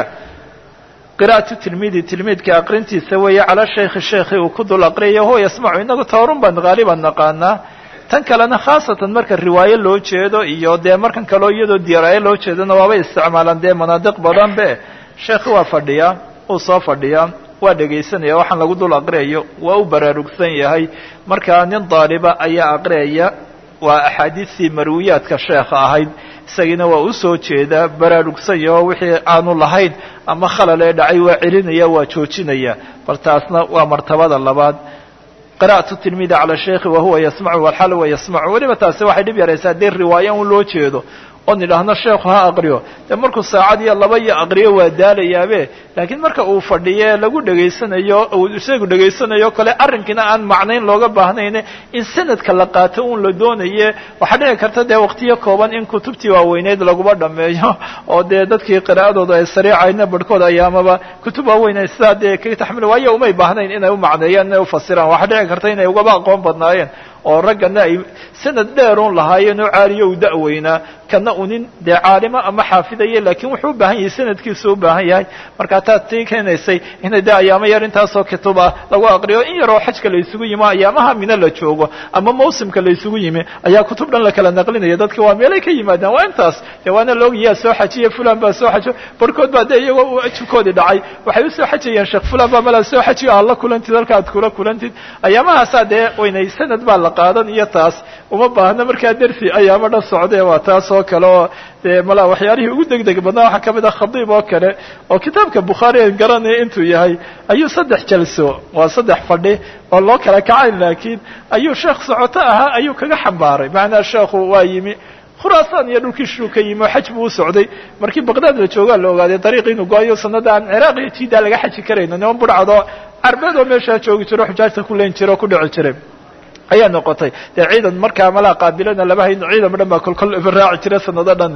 qira'atu tilmiidi tilmiidka aqrintiisa weeye cala shaykhi sheekhi uu ku dul aqriyayo huwa yasmacu inagu tawarun baan haaliban naqaanaa tan kalena khaasatan marka riwaayo loo jeedo iyo dee markan kaleo iyadoo diiraayo loo jeedona waabay isticmaalaan dee manaadiq badan be sheekhi waa fadhiyaa uu soo fadhiyaa waa dhegaysanaya waxaan lagu dul aqriyayo waa u baraarugsan yahay markaa nin daaliba ayaa aqriyaya waa axaadiistii marwiyaadka sheekha ahayd isagiina waa usoo jeedaa baraarugsan yaho wixii aanu lahayn ama khalal ee dhacay waa celinaya waa joojinaya bal taasna waa martabada labaad qira'atu tilmidi cala sheikhi wahuwa yasmacu walxal huwa yasmacu weliba taasi waxay dhib yaraysaa haddii riwaaya un loo jeedo oon idhaahno sheekhu ha aqriyo dee markuu saacad iyo laba iyo aqriyo waa daalayaabe laakiin marka uu fadhiye lagu dhegaysanayo uu isagu dhegaysanayo kale arrinkiina aan macnayn looga baahnayne in sanadka la qaato un la doonaye waxaa dhici karta dee waqtiyo kooban in kutubtii waaweyneyd laguba dhameeyo oo dee dadkii qiraa'adooda ay sariicayna barhkood ayaamaba kutub waaweyn sidaa dee kaga taxmil waayo umay baahnayn inay u macneeyaan inay ufasiraan waxaa dhici karta inay ugaba aqoon badnaayeen oo raggana ay sanad dheerun lahaayeen oo caaliyo u da'weynaa kana u nin dee caalimo ama xaafidaya laakiin wuxuu u baahan yahay sanadkiisu u baahan yahay markaa taad tii keenaysay inay dee ayaamo yar intaasoo kutub ah lagu aqriyo in yaroo xajka la isugu yimi ayaamaha mino la joogo ama mawsimka la isugu yimi ayaa kutub dhan la kala naqlinaya dadki waa meelay ka yimaadaan waa intaas dee waana laogayaa soo xajiye fulan baa soo xajo barhkood baa dee iyagoo ajibkoodii dhacay waxay usoo xajayeen sheekh fulan baa malaa soo xajiyo aad la kulantid halka aad kula kulantid ayaamahaasaa dee waynay sanad baa la qaadan iyo taas uma baahna markaa dersi ayaamo dhan socdee waa taas oo kale oo dee malaa waxyaalihii ugu degdeg badnaa waxaa kamid ah khadiib oo kale oo kitaabka bukhaari aan garanaya intuu yahay ayuu saddex jalso waa saddex fadhi oo loo kala kacayn laakiin ayuu sheekh socoto ahaa ayuu kaga xambaaray macnaa sheekhu waa yimi khuraasaan iyo dhulkii shuu ka yimi oo xaj buu u socday markii baqdaad la joogaa la ogaaday dariiqii inuu go-ayo sanada aan ciraaq iyo jiidaa laga xaji karayno niman budhcadoo carbeed oo meeshaa joogi jiro xujaajta ku leen jira oo ku dhici jiray ayaa noqotay dee ciidan markaa malaa qaabilana laba hayno ciidan o dhan baa kolkol raaci jira sanado dhan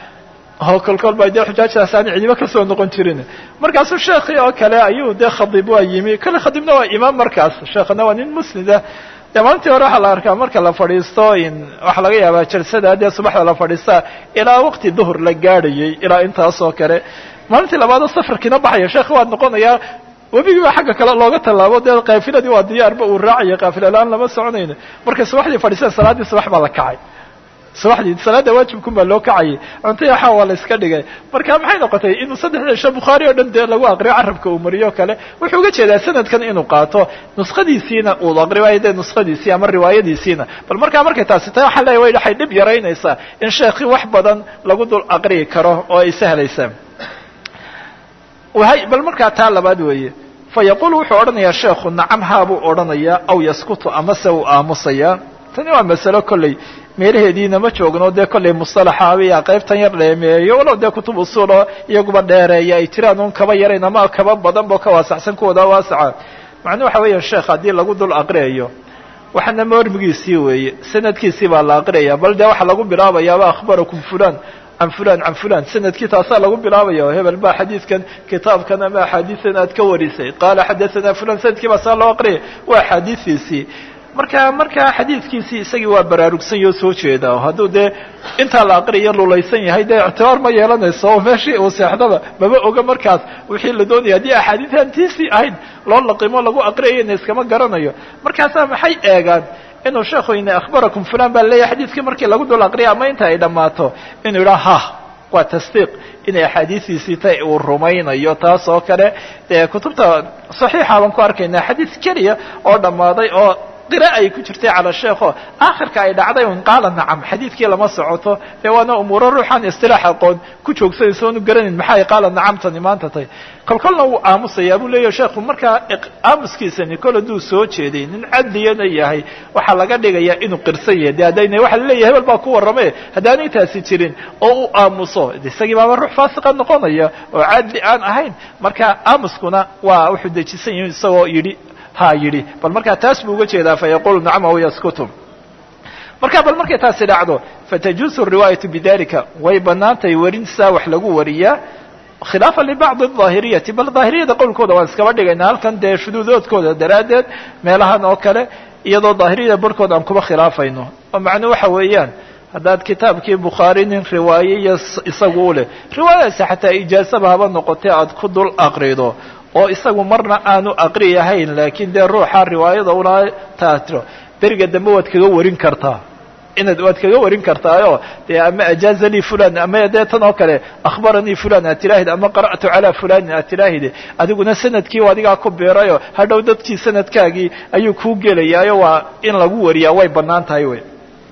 oo kolkol ba dee xujaajtaas aan cidiba kasoo noqon jirin markaasuu sheekii oo kale ayuu dee khadiib waa yimi kale khadiibna waa imaam markaas sheekhna waa nin musnida dee maalintii hore waxaa la arkaa marka la fadhiisto in waxaa laga yaabaa jalsada dee subaxda la fadhiistaa ilaa waqti duhur la gaadhayay ilaa intaas oo kale maalintii labaadoo safarkiina baxaya sheekhi waa noqonayaa webigii baa xagga kale looga tallaabo dee kaafiladii waa diyaarba uu raacaya kaafila la-aan lama soconayno markay subaxdii fadhiiseen salaaddii subax baa la kacay subaxdii salaada waajibkun baa loo kacayay cunto yaxaa waa la iska dhigay marka maxay noqotay inuu saddexda cisho bukhaari oo dhan dee lagu aqriyo carabka uu mariyo kale wuxuu uga jeedaa sanadkan inuu qaato nuskhadiisiina uu aqriyo dee nuskhadiisii ama riwaayadiisiina bal markaa markay taasi tahay waxaa leeya way waxay dhib yaraynaysaa in sheekhi wax badan lagu dul aqriyi karo oo ay sahlaysaa wahay bal markaa taa labaad weeye fa yaquulu wuxuu odhanayaa sheekhu nacam haa buu odhanayaa aw yaskutu amase uu aamusayaa tani waa masalo kolley meelaheediina ma joogno dee kolley mustalaxa ayaa qaybtan yar dheemeeyo walow dee kutub usuulo iyaguba dheereeya ay jiraan un kaba yarayn ama kaba badan bo ka waasacsan kuwooda waasaca macnuu waxa weeya sheekh haddii lagu dul aqriyayo waxaana moormigiisii weeye sanadkiisii baa la aqriyaya bal dee waxaa lagu bilaabayaaba akhbarakum fulan can fulan can fulan sanadkii taasaa lagu bilaabaya oo hebel baa xadiidkan kitaabkan ama axaadiisan aad ka warisay qaala xadathana fulan sanadkii baa saa loo aqriyay waa axaadiistiisii marka markaa xadiidkiisii isagii waa baraarugsan yoo soo jeeda hadduu dee intaa la aqriyo lulaysan yahay dee ictibaar ma yeelanayso oo meeshii uu seexdaba maba oga markaas wixii la doonaya haddii axaadiisan tiisii ahayd loo laqimo lagu aqriyayna iskama garanayo markaasaa maxay eegaan inuu sheekhu ina akhbarakum fulan baa leeyahay xadiidkii markii lagu dul aqriya ama inta ay dhammaato inuu yidhaha ha waa tasdiiq inay axaadiistiisii tay uu rumaynayo taas oo kale dee kutubta saxiixa baan ku arkaynaa xadiid keliya oo dhammaaday oo qira ay ku jirtay cala sheekho aakhirka ay dhacday un qaala nacam xadiidkii lama socoto dee waana umuuro ruuxaan istilaax aqoon ku joogsanaysa oonu garanayn maxay qaala nacamtani maanta tay kol kolna wuu aamusayaa buu leeyahy sheekhu markaa aamuskiisani kol hadduu soo jeeday nin cadliyana yahay waxaa laga dhigayaa inuu qirsan yahay de haddayna waxa laleeyahy hebel baa ku warrame haddaanay taasi jirin oo uu aamuso de isagii baaba ruux faasiqa noqonaya oo cadli aan ahayn marka aamuskuna waa wuxuu dejisan yahi isagoo yidhi ha yidhi bal markaa taas buu uga jeedaa fa yaqulu nacam aw yaskutu marka bal markay taasi dhacdo fatajuusu riwaayatu bidalika way banaantahay warinsaa wax lagu wariyaa khilaafa libacdi aahiriyati bal daahiriyada qowlkooda waan iskaba dhigayna halkan dee shuduudoodkooda daraaddeed meelahan oo kale iyadoo daahiriyada barhkood aan kuba khilaafayno oo macnuu waxa weeyaan haddaad kitaabkii bukhaari nin riwaaye iyo isagu u leh riwaayadaasi xataa ijaasaba haba noqotee aad ku dul aqrido oo isagu marna aanu aqri ahayn laakiin dee ruuxa riwaayada ulaa taatiro beriga dambe waad kaga warin kartaa inaad waad kaga warin kartaayo dee ama ajaazanii fulan ama dee tan oo kale akhbaranii fulan aad tiraahid ama qara'tu calaa fulanin aad tiraahid adiguna sanadkii adigaa ku biirayo hadhow dadkii sanadkaagii ayuu kuu gelayaayo waa in lagu wariyaa way banaan tahay wey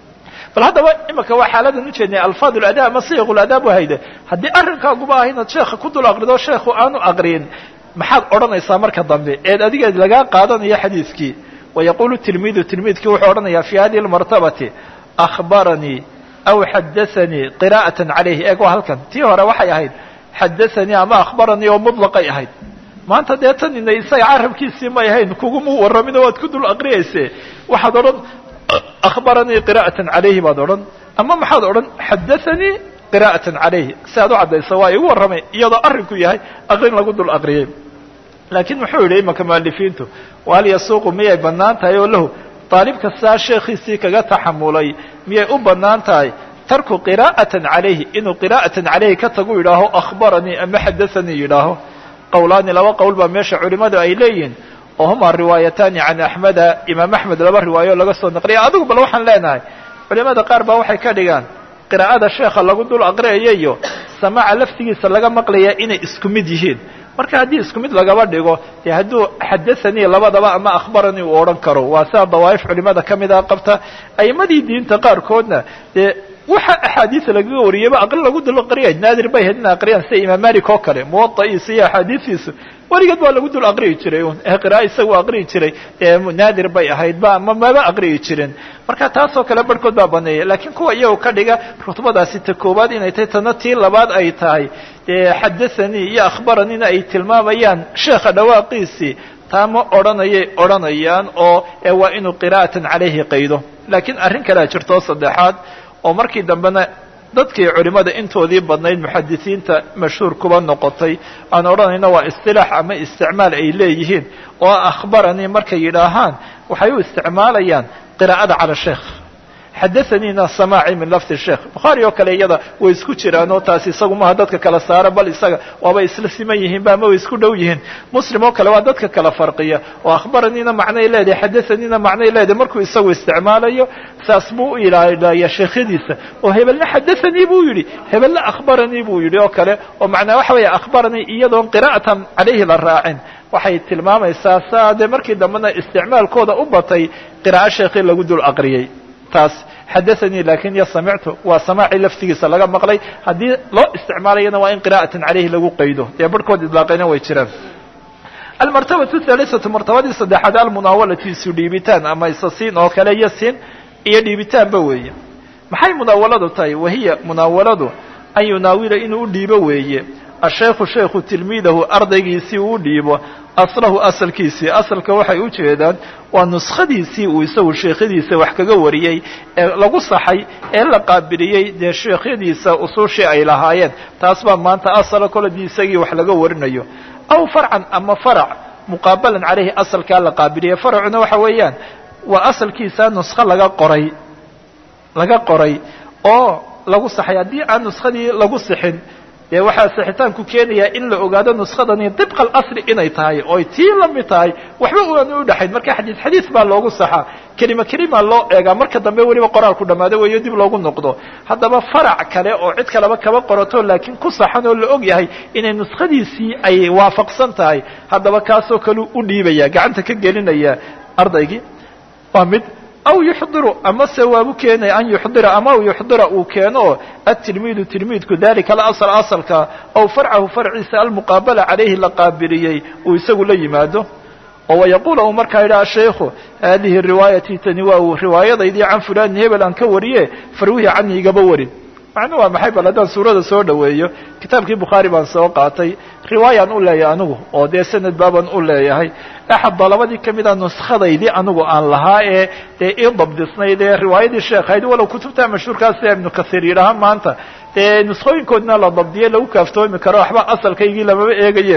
bal haddaba imika waa xaaladan ujeednay alfaad ulada ama siiq uladaab wahayde haddii arrinkaaguba ah inaad sheekha ku dul aqrido sheekhu aanu aqriyin maxaad odhanaysaa marka dambe eed adigeed lagaa qaadanayo xadiiskii wayaqulu tilmiidu tilmiidkii wuxuu odhanayaa fi hadihi lmartabati akhbaranii aw xadaanii qira'atan calayhi eeg waa halkan tii hore waxay ahayd xadaanii ama akhbaranii oo mutlaqay ahayd maanta dee tan ina isaga carabkiisii may ahayn kugumu warramino waad ku dul aqriyayse waxaad odhan akhbaranii qira'atan calayhi baad odhan ama maxaad odhan xadaanii qira'atan calayhi si aad u caddayso waa igu warramay iyadoo arrinku yahay aqrin lagu dul aqriyay laakiin muxuu yidhi imanka mualifiintu wahal yasuuqu miyay bannaan tahay oo lahu daalib kastaa sheekhiisii kaga taxamulay miyay u bannaan tahay tarku qira'atan calayhi inuu qira'atan calayhi ka tagu yidhaaho akhbaranii ama xadaanii yidhaaho qowlaani laba qowl baa meesha culimmadu ay leeyihin oo humaa riwaayataani can axmeda imaam axmed laba riwaayo laga soo naqliya adigu bal waxaan leenahay culimada qaar baa waxay ka dhigaan qiraa'ada sheekha lagu dul aqriyayo iyo samaaca laftigiisa laga maqlaya inay isku mid yihiin marka haddii isku mid lagaba dhigo dee hadduu xadaanii labadaba ama akhbaranii uu odhan karo waa sidaa dawaa'if culimada ka mida qabta a'imadii diinta qaarkoodna dee waxa axaadiisa lagaga wariyayba aqri lagu dul aqriyay naadir bay ahayd ina aqriyaan sida imaam malik oo kale muwada'iisa iyo axaadiistiisu weligeed waa lagu dul aqriyi jiray un ee qira'a isagu aqriyi jiray naadir bay ahayd ba ama maba aqriyi jirin marka taasoo kale barhkood baa baneeya laakiin kuwa iyago ka dhiga rutbadaasi ta koowaad inay tahay tana tii labaad ay tahay dee xadaanii iyo akhbaraniina ay tilmaamayaan sheekha dhawaaqiisii taa ma odhanayay odhanayaan oo waa inuu qira'atan calayhi qaydo laakiin arrin kalea jirtoo saddexaad oo markii dambena dadkii culimada intoodii badnayd muxadisiinta mashhuur kuba noqotay aan odhanayno waa istilaax ama isticmaal ay leeyihiin oo akhbaranii markay yidhaahaan waxay u isticmaalayaan qiraa'ada cala sheekh xadaaniina samaaci min lafdi sheekh bukhaari oo kale iyada way isku jiraan oo taasi isagu maaha dadka kala saara bal isaga waaba isla siman yihiin ba ama way isku dhow yihiin muslim oo kale waa dadka kala farqiya oo akhbaraniina macnay leedahay xadaaniina macnay leedahay markuu isagu isticmaalayo saas buu u ilaaliya sheekhyadiisa oo hebelna xadaanii buu yidhi hebelna akhbaranii buu yidhi oo kale oo macnaa waxa weeye akhbaranii iyadoon qira'atan calayhi la raacin waxay tilmaamaysaa saa dee markii dambena isticmaalkooda u batay qiraa'o sheekhii lagu dul aqriyey taas xadaanii lakin yo samictu waa samaaci laftigiisa laga maqlay haddii loo isticmaalayana waa in qira'atan calayhi lagu qaydo dee barhkood idlaaqayna way jiraan almartabatu halisatu martabadii saddexaad almunaawalati isu dhiibitaan ama isasiin oo kale iyo siin iyo dhiibitaanba weeye maxay munaawaladu tahay wahiya munaawaladu an yunaawila inuu u dhiibo weeye ashaykhu shaykhu tilmiidahu ardaygiisii uu dhiibo aslahu asalkiisii asalka waxay u jeedaan waa nuskhadiisii uu isagu sheekhyadiisa wax kaga wariyey ee lagu saxay ee la qaabiliyey dee sheekhyadiisa usuushii ay lahaayeen taas baa maanta asala koladii isagii wax laga warinayo aw farcan ama farac muqaabalan caleyhi asalkaa la qaabiliyey faracuna waxa weeyaan waa asalkiisa nuskho laga qoray laga qoray oo lagu saxay haddii aan nuskadii lagu sixin dee waxaa sixitaanku keenayaa in la ogaado nuskadani dibqa alasli inay tahay oy tii la mid tahay waxba uan u dhexayn marka xadiis xadiis baa loogu saxaa kelima kelima loo eegaa marka dambe weliba qoraalku dhammaado weeyo dib loogu noqdo haddaba farac kale oo cid kaleba kaba qorato laakiin ku saxan oo la og yahay inay nuskadiisii ay waafaqsan tahay haddaba kaasoo kale u dhiibaya gacanta ka gelinaya ardaygii waa mid aw yuxdiru amase waabu keenaya an yuxdira ama yuxdira uu keeno atilmiidu tilmiidku dalika alasl asalka aw farcahu farciisa almuqaabala calayhi la qaabiliyey uu isagu la yimaado oo wayaquula uu markaa yidhaha shaykhu haadihi riwaayatii tani waa riwaayadaydii can fulanin hebel aan ka wariye farwihi cani igaba warin macnu waa maxay bal haddaan suurada soo dhaweeyo kitaabkii bukhaari baan soo qaatay riwaayaan u leeyahay anigu oo dee sanad baabaan u leeyahay axad dalabadii kamida nuskhadaydii anigu aan lahaa ee dee ii dabdisnayd ee riwaayadii sheekhayd walow kutubta mashhuurkaas sida ibnu kasiir yidhaaha maanta dee nuskhooyinkoodina la dabdiyey lagu kaaftoomi karo waxba asalkaygii lamaba eegaye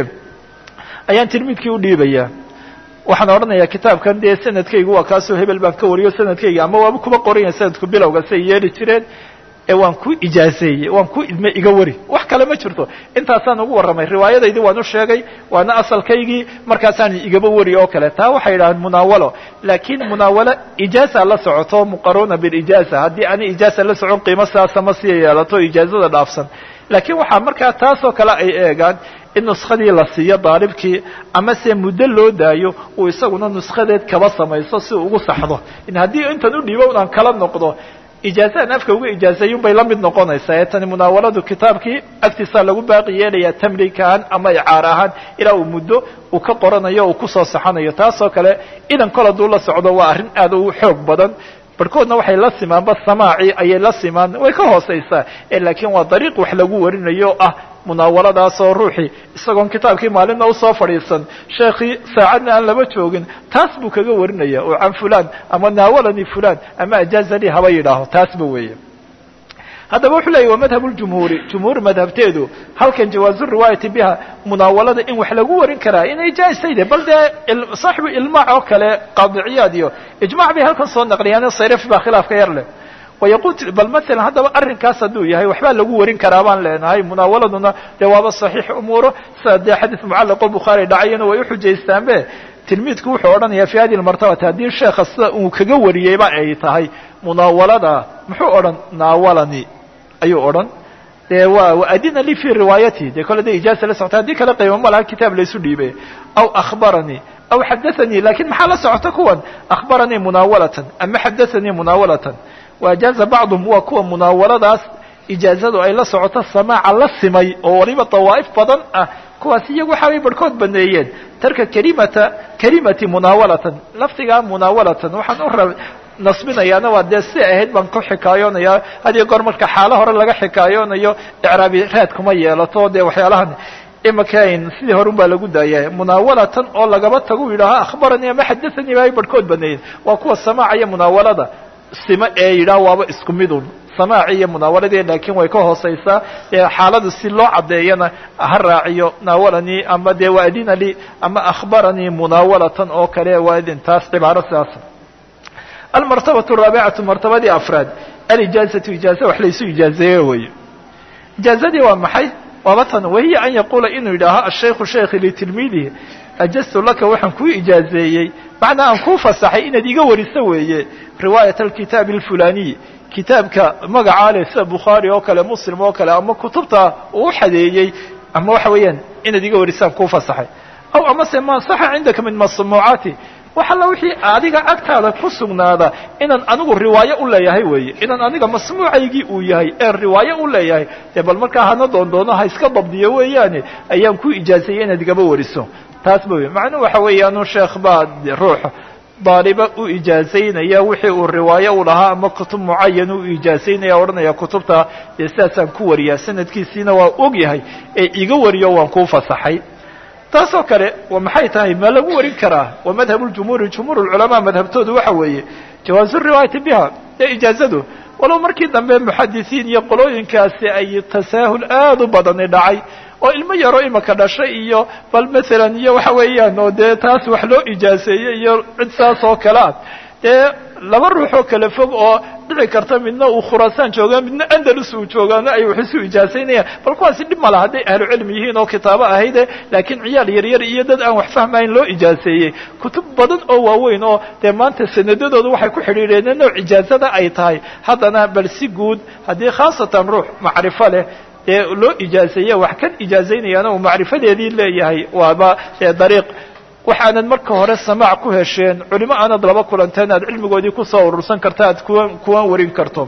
ayaan tilmiidkii u dhiibaya waxaan odhanayaa kitaabkan dee sanadkaygu waa kaasoo hebel baan ka wariyo sanadkayga ama waaba kuba qoranya sanadku bilowga say yeeli jireen ee waan ku ijaazeeyey waan ku idme iga wari wax kale ma jirto intaasaan ugu warramay riwaayadaydii waan u sheegay waana asalkaygii markaasaan igaba wari oo kale taa waxay yidhahdeen munaawalo laakiin munaawalo ijaaza la socoto muqaruna bilijaaza haddii ani ijaaza la socon qiimo sidaasa ma sii yeelato ijaazada dhaafsan laakiin waxaa markaa taasoo kale ay eegaan in nuskadii la siiyo daalibkii ama se muddo loo daayo uu isaguna nuskadeed kaba samayso si uu ugu saxdo in haddii intan u dhiibo unaan kala noqdo ijaazaan afka uga ijaazeeyun bay la mid noqonaysaa ee tani munaawaladu kitaabkii agtiisaa lagu baaqi yeelayaa tamliik ahaan ama icaar ahaan ilaa uu muddo uu ka qoranayo uu kusoo saxanayo taasoo kale idan kol hadduu la socdo waa arrin aad u xoog badan barhkoodna waxay la simaanba samaaci ayay la simaan way ka hooseysaa laakiin waa dariiq wax lagu warinayo o ah munaawaladaasoo ruuxii isagoon kitaabkii maalinna usoo fadhiisan sheekhii saacadna aan laba joogin taas buu kaga warinaya oo can fulan ama naawalani fulan ama ajaazali haba yidhaaho taasba weeye haddaba wuxuu leeyay wa madhab ljumhuuri jumhuur madhabteedu halkan jawaazu riwaayati biha munaawalada in wax lagu warin karaa inay jaaisayde bal dee saaxibu ilmaac oo kale qaadiciyaad iyo ijmac bay halkan soo naqliyaan sayraf baa khilaafka yar leh wayaqul bal masalan haddaba arrinkaas hadduu yahay waxbaa lagu warin karaa baan leenahay munaawaladuna dee waaba saxiix umuuro sida dee xadiis mucallaqo bukhaari dhacayana way uxujaystaanbe tilmiidku wuxuu odhanayaa fi hadi lmartabati haddii sheekha sida uu kaga wariyeyba ay tahay munaawalada muxuu odhan naawalani ayuu odhan dee wa adina li fi riwaayati dee kole de ijaaza la socota haddii kale qiimo ma laha kitaab laysu dhiibay aw akhbaranii aw xadaanii lakin maxaa la socota kuwan akhbaranii munaawalatan ama xadaanii munaawalatan waajaaza bacduhum waa kuwa munaawaladaas ijaazadu ay la socoto samaaca la simay oo waliba dawaa'if badan ah kuwaas iyagu waxaabay barhkood baneeyeen tarka kalimata kalimati munaawalatan lafdigaa munaawalatan waxaan u rab nasbinayaana waa dee si ahayd baan ku xikaayoonayaa hadiyo goor marka xaalo hore laga xikaayoonayo icraabi raad kuma yeelato dee waxyaalahan imakayn sidii hore un baa lagu daaya munaawalatan oo lagaba tagu yidhaaho akhbaranii ama xadaanii baay barhkood baneeyeen waa kuwa samaaca iyo munaawalada sima ee yidhaah waaba isku midun samaaci iyo munaawaladii laakiin way ka hooseysaa xaalada si loo caddeeyana ha raaciyo naawalanii ama dee waadina li ama akhbaranii munaawalatan oo kale waa idintaas cibaaro sidaas almartabatu araabicatu martabadii afraad alijaazatu ijaaza wax laysu ijaazeeye weeye ijaazadii waa maxay waaba tan wahiya an yaquula inuu yidhaaho ashaykhu sheekhi litilmiidihi ajaztu laka waxaan kuu ijaazeeyey macnaa aan kuu fasaxay inaad iga wariso weeye riwaayat alkitaabi alfulaniy kitaabka magacaa leh sida bukhaari oo kale muslim oo kale ama kutubta uu xadeeyey ama waxa weeyaan inaad iga warisaan kuu fasaxay aw amase ma saxa cindaka min masmuucaati wax alla wixii adiga agtaada ku sugnaada inaan anigu riwaayo u leeyahay weeye inaan aniga masmuucaygii uu yahay ee riwaayo u leeyahay dee bal markaa hana doondoono ha iska dabdiyo weeyaane ayaan ku ijaazeeyey inaad igaba wariso taas ba wey macnuhu waxa weeyaanu sheekh baa ruux daaliba u ijaazaynaya wixii uu riwaayo u lahaa ama kutub mucayan u ijaazaynaya odhanaya kutubta dee sidaasaan ku wariyaa sanadkiisiina waa og yahay ee iga wariyo waan kuu fasaxay taasoo kale wa maxay tahay ma lagu warin karaa wa madhab ljumhuuri jumhuur lculamaa madhabtoodu waxa weeye jawaazu riwaayati biha ee ijaazadu walow markii dambe muxadisiin iyo qolooyinkaasi ay tasaahul aad u badani dhacay oo ilmo yaroo imaka dhashay iyo bal masalan iyo waxa weeyaan oo dee taas wax loo ijaaseeyey iyo cid saas oo kale ah dee laba ruux oo kale fog oo dhici karta midna uu khuraasaan joogaa midna andalus uu joogaana ay wax isu ijaasaynayaan bal kuwaasi dhib ma laha hadday ahlu cilmi yihiin oo kitaabo ahayde laakiin ciyaal yaryar iyo dad aan wax fahmayn loo ijaaseeyey kutub badan oo waaweyn oo dee maanta sanadadooda waxay ku xidhiidheen nooc ijaazada ay tahay haddana bal si guud haddii khaasatan ruux macrifo leh dee loo ijaazeeye wax kan ijaazaynayaana uu macrifadeedii leeyahay waaba dee dariiq waxaanad marka hore samaac ku hesheen culimo aanad laba kulanteen aad cilmigoodii kusoo urursan karta aad kuwan kuwan warin karto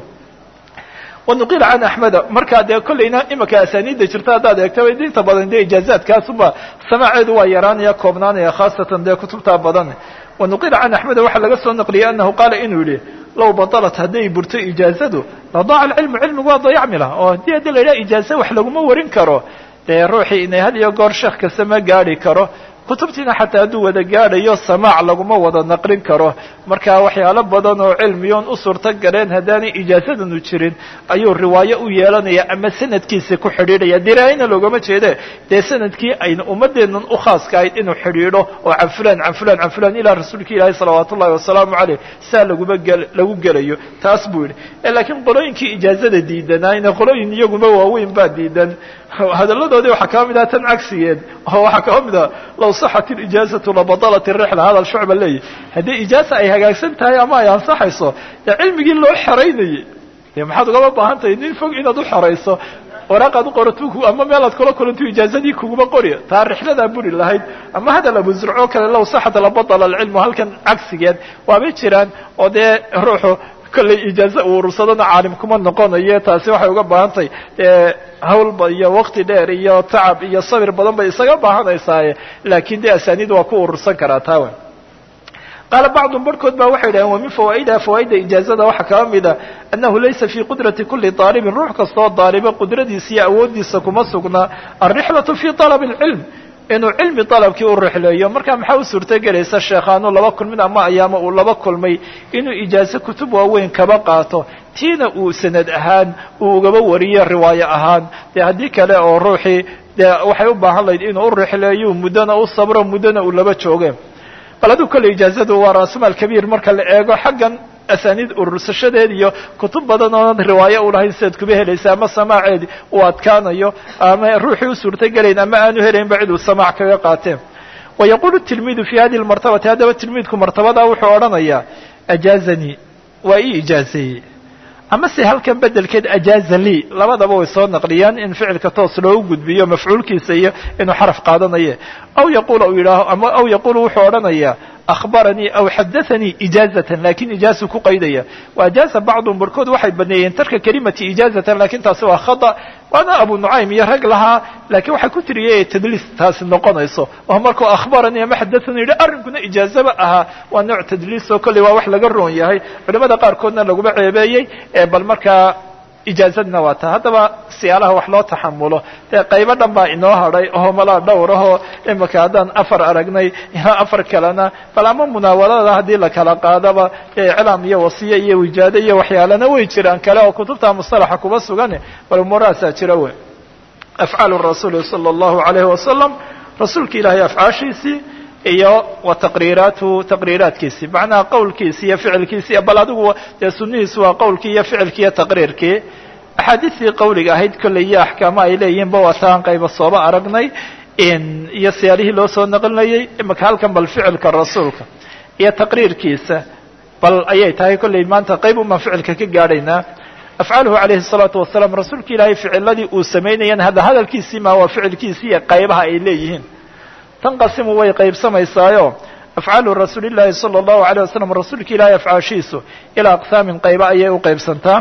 wanuqila can axmeda markaa dee kollayna imika asaaniidda jirta haddaad eegta inta badan dee ijaazaadkaasuba samaaceedu waa yaraanaya koobnaanaya khaasatan dee kutubtaa badan wanuqila can axmeda waxaa laga soo naqliyey anahu qaala inuu yihi low batalat hadday burto ijaazadu ladaaca alcilmu cilmigu waa dayacmi lah oo haddii haddii la yidhaha ijaaze wax laguma warin karo dee ruuxii inay had iyo goor sheekh kasta ma gaadhi karo kutubtiina xataa hadduu wada gaadhayo samaac laguma wada naqlin karo marka waxyaalo badan oo cilmiyoon u suurto galeen haddaanay ijaasadanu jirin ayuu riwaayo u yeelanaya ama sanadkiisa ku xidhiidhaya diraayana loogama jeede dee sanadkii ayna ummadeennan u khaaska ahayd inuu xidhiidho oo can fulan can fulan can fulan ilaa rasuulka ilaahi salawaat ullahi wasalaamu caleyh saa laguma gel lagu gelayo taas buu yidhi laakiin qolooyinkii ijaazada diidanaayna qolooyin iyaguma waaweyn baa diidan hadalladoodii waxaa kaba mid aha tan cagsigeed oo waxaa kaba mid aha law saxat ilijaazatu labadalat irixla hadal shucba leeyahy haddii ijaaza ay hagaagsan tahay ama ay ansaxayso dee cilmigii loo xeraynayay dee maxaad ugama baahan tahay nin fog inaad u xerayso waraaqaad u qorato ama meelaad kula kulanto ijaazadii kuguma qori taa rixladaa buri lahayd ama hadal abu zurco kale law saxat labadala alcilmu halkan cagsigeed waabay jiraan oo dee ruuxu kollay ijaaze uu urursadona caalim kuma noqonayo taasi waxay uga baahan tahay hawlba iyo waqti dheer iyo tacab iyo sabir badan bay isaga baahanaysaaye laakiin dee asaaniid waa ku urursan karaa taawa qaala bacdum barhkood baa waxay yidhaheen wa min fawaa'idaha fawaa'ida ijaazada waxaa kaba mida annahu laysa fii qudrati kuli daalibin ruux kastoo daaliba qudradiisa iyo awooddiisa kuma sugnaa alrixlatu fii talabi alcilm inuu cilmi dalabkii u rixleeyo marka maxaa u suurtogelaysa sheekhaanu laba kulmin ama ayaama uu laba kulmay inuu ijaazo kutub waaweyn kaba qaato tiina uu sanad ahaan uu ugaba wariyo riwaayo ahaan dee haddii kale oo ruuxii dee waxay u baahan lahayd inuu u rixleeyo muddona u sabro muddona uu laba jooge bal aduu kolley ijaazadu waa raasumaal kabiir marka la eego xaggan asaaniid urursashadeed iyo kutub badan oonan riwaayo u lahayn sidaad kuba helaysa ama samaaceedi uu adkaanayo ama ruuxii u suurtogelayn ama aanu helaynba cid uu samaac kaga qaateen wa yaqulu tilmiidu fi hadihi lmartabati haddaba tilmiidku martabadaa wuxuu odhanayaa ajaazanii waa ii ijaazeeyey ama se halkan bedelkeed ajaaza lii labadaba way soo naqliyaan in ficilka toos loogu gudbiyo mafcuulkiisa iyo inuu xaraf qaadanaye aw yaqul u yidhaaho ama aw yaqulu wuxuu odhanayaa akhbaranii aw xadaanii ijaazatan lakin ijaazu ku qaydaya wa ajaaza bacdum barhkood waxay baneeyeen tarka kelimati ijaazatan lakin taasi waa khata waana abu nucaym iyo rag lahaa lakiin waxay ku tiriyay tadliis taasi noqonayso oo markuu akhbaranii ama xadaanii yidhi arrinkuna ijaazaba ahaa waa nooc tadliis oo kolley waa wax laga roon yahay culimada qaarkoodna laguma ceebeeyey bal markaa ijaazadna waa ta haddaba siyaalaha wax loo taxamulo dee qaybo dhan baa inoo hadhay oo malaa dhowr ahoo imika haddaan afar aragnay ilaa afar kalena bal ama munaawalada haddii la kala qaadaba iclaam iyo wasiye iyo wijaado iyo waxyaalana way jiraan kale oo kutubta mustalaxa kuba sugan bal umuurahaasaa jira wey afcaalu rasuuli sala allahu alayhi wasalam rasuulka ilaahay afcaashiisii iyo wa taqriiraatu taqriiraadkiisii macnaha qowlkiisi iyo ficilkiisi bal adigu dee sunihiisu waa qowlkii iyo ficilkii iyo taqriirkii axaadiistii qawliga ahayd kolley iyo axkaama ay leeyihiinba waa taan qayba sooba aragnay iyo siyaalihii loo soo naqlinayay imika halkan bal ficilka rasuulka iyo taqriirkiisa bal ayay tahay kolley maanta qayb umaan ficilka ka gaadhaynaa afcaaluhu calayhi الsalaatu wasalaam rasuulka ilaahay ficiladii uu samaynayan hadda hadalkiisii maa waa ficilkiisii iyo qaybaha ay leeyihiin tanqasimu way qaybsamaysaayo afcaalu rasuuli llaahi sala allahu alayh wasalam rasuulka ilaahay afcaashiisu ilaa aqsaamin qayba ayay u qaybsantaa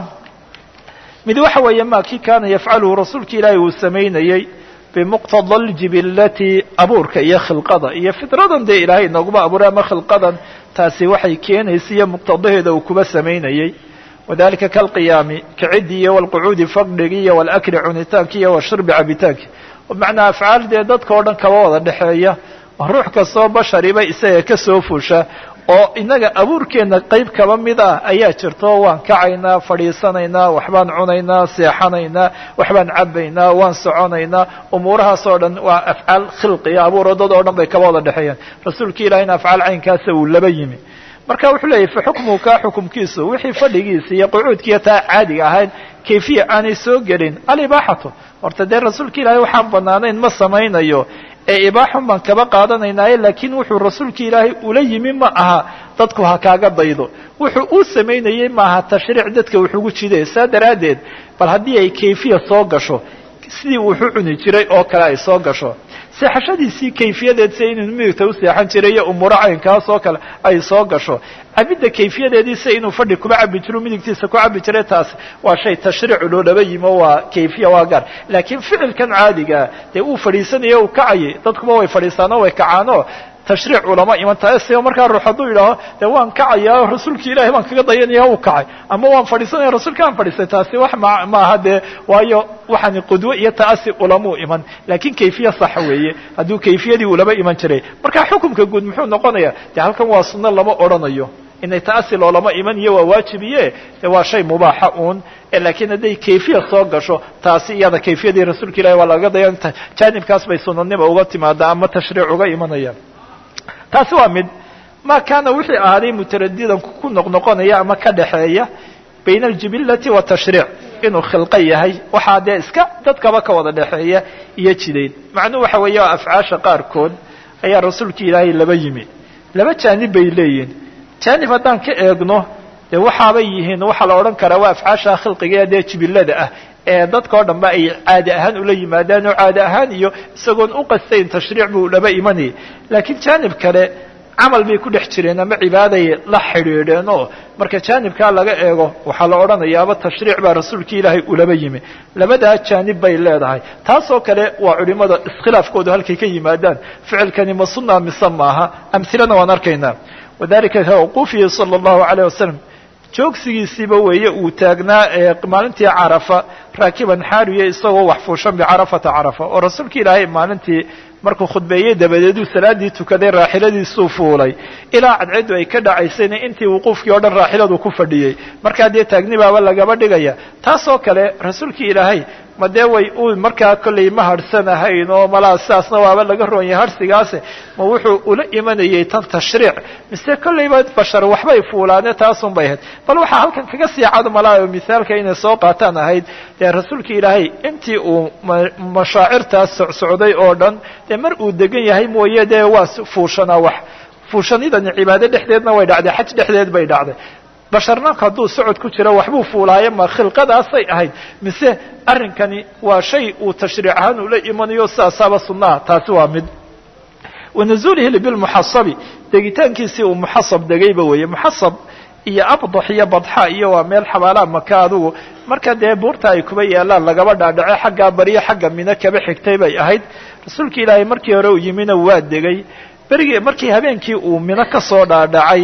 mid waxa weeye ma kii kaana yafcaluhu rasuulka ilaahay uu samaynayey bimuqtada aljibillati abuurka iyo khilqada iyo fidradan dee ilaahay nooguma abuuray ama khilqadan taasi waxay keenaysa iyo muqtadaheeda uu kuba samaynayey wadalika kalqiyaami kaciddi iyo walqucuudi fadhigi iyo walakli cunitaanki iyo washurbi cabitaanki bimacnaa afcaal dee dadka o dhan kaba wada dhexeeya ruux kastoo bashariba isaga ka soo fusha oo innaga abuurkeenna qayb kaba mid ah ayaa jirto waan kacaynaa fadhiisanaynaa waxbaan cunaynaa seexanaynaa waxbaan cabaynaa waan soconaynaa umuurahaas oo dhan waa afcaal khilqiya abuuro dad oo dhan bay kaba wada dhexeeyaan rasuulka ilahina afcaal caynkaasa uu laba yimi marka wuxuu leeyahy fa xukmuhu kaa xukumkiisu wixii fadhigiisa iyo qucuudkiiyo taa caadiga ahayn kayfiya aanay soo gelin alibaaxatu horta dee rasuulka ilaahay waxaan banaanayn ma samaynayo ee ibaaxun baan kaba qaadanaynaaye laakiin wuxuu rasuulka ilaahay ula yimi ma aha dadku ha kaaga daydo wuxuu uu samaynayey maaha tashriic dadka wuxuugu jiday saa daraaddeed bal haddii ay kayfiya soo gasho sidii wuxu cuni jiray oo kale ay soo gasho seexashadiisii kayfiyadeed si inuu midigta u seexan jiray iyo umuuro caynkaas oo kale ay soo gasho cabidda kayfiyadeedii si inuu fadhi kuba cabi jiro midigtiisa ku cabi jiray taas waa shay tashriicu loolaba yimo waa kayfiya waa gaar laakiin ficilkan caadigaa dee uu fadhiisanayo uu kacayay dadkuba way fadhiistaano way kacaano tashriic ulama iman taasi markaa ruux hadduu yidhaaho dee waan kacayaa rasuulki ilahay baan kaga dayanaya uu kacay ama waan fadhiisanaya rasuulka aan fadhiistay taasi wax ma maaha dee waayo waxaani qudwo iyo ta'asi ulamuu iman laakiin kayfiya sax weeye hadduu kayfiyadii ulama iman jiray marka xukumka guud muxuu noqonaya dee halkan waa sunno lama odhanayo inay ta'asi loolama iman iyo waa waajibiye de waa shay mubaaxa uun laakiin hadday kayfiya soo gasho taasi iyada kayfiyadii rasuulka ilahi waa laga dayan jaanibkaas bay sunanima uga timaada ama tashriic uga imanayaan taasi waa mid ma kaana wixii ahaaday mutaradidan ku noqnoqonaya ama ka dhaxeeya bayna aljibilati watashriic inuu khilqo yahay waxaa dee iska dadkaba ka wada dhexeeya iyo jidayn macnuhu waxa weeye afcaasha qaarkood ayaa rasuulka ilaahay laba yimi laba jaanib bay leeyihin jaanib haddaan ka eegno dee waxaabay yihiin waxaa la odhan karaa waa afcaasha khilqiga ee dee jibilada ah ee dadka o dhan ba ay caadi ahaan ula yimaadaan oo caadi ahaan iyo isagoon u qastayn tashriic buu laba imanayay laakiin jaanib kale camal bay ku dhex jireen ama cibaaday la xidhiidheen oo marka jaanibkaa laga eego waxaa la odhanayaaba tashriic baa rasuulkii ilaahay ulaba yimi labadaa jaanib bay leedahay taasoo kale waa culimada iskhilaafkoodu halkay ka yimaadaan ficilkani ma sunna mise maaha amhilana waan arkaynaa wadalika kawquufihi sala allahu alayh wasalam joogsigiisiiba weeye uu taagnaa maalintii carafa raakiban xaariya isagoo wax fuushan bicarafata carafa oo rasuulka ilaahay maalintii markuu khudbeeyey dabadeeduu salaadii tukaday raaxiladiisuu fuulay ilaa cadceedu ay ka dhacaysayna intii wuquufkii o dhan raaxiladu ku fadhiyey markaa dee taagnibaaba lagaba dhigaya taasoo kale rasuulkii ilaahay ma dee way u markaa kollay ma harhsanahayn oo malaa sidaasna waaba laga roonyay harhsigaase ma wuxuu ula imanayay tan tashriic mise kollayba bashar waxbay fuulaane taasun bay ahayd bal waxaa halkan kaga sii cad malaa misaalka inay soo qaataan ahayd dee rasuulka ilaahay intii uu mashaacirtaas socsocday oo dhan dee mar uu degan yahay mooye dee waa fuushanaa wax fuushanidani cibaado dhexdeedna way dhacday xaj dhexdeed bay dhacday basharna hadduu socod ku jiro waxbuu fuulaayo ma khilqadaasay ahayd mise arrinkani waa shay uu tashriic ahaan ula imanayo sidaasaaba sunnaha taasi waa mid wanazuulihi bilmuxasabi degitaankiisii uu muxasab degayba weeye muxasab iyo abdax iyo badxa iyo waa meel xabaalaha maka adugu marka dee buurta ay kuba yaalaan lagaba dhaadhace xaggaa bariyo xagga mino kaba xigtay bay ahayd rasuulka ilaahay markii hore uu yimina waa degay berigii markii habeenkii uu mino ka soo dhaadhacay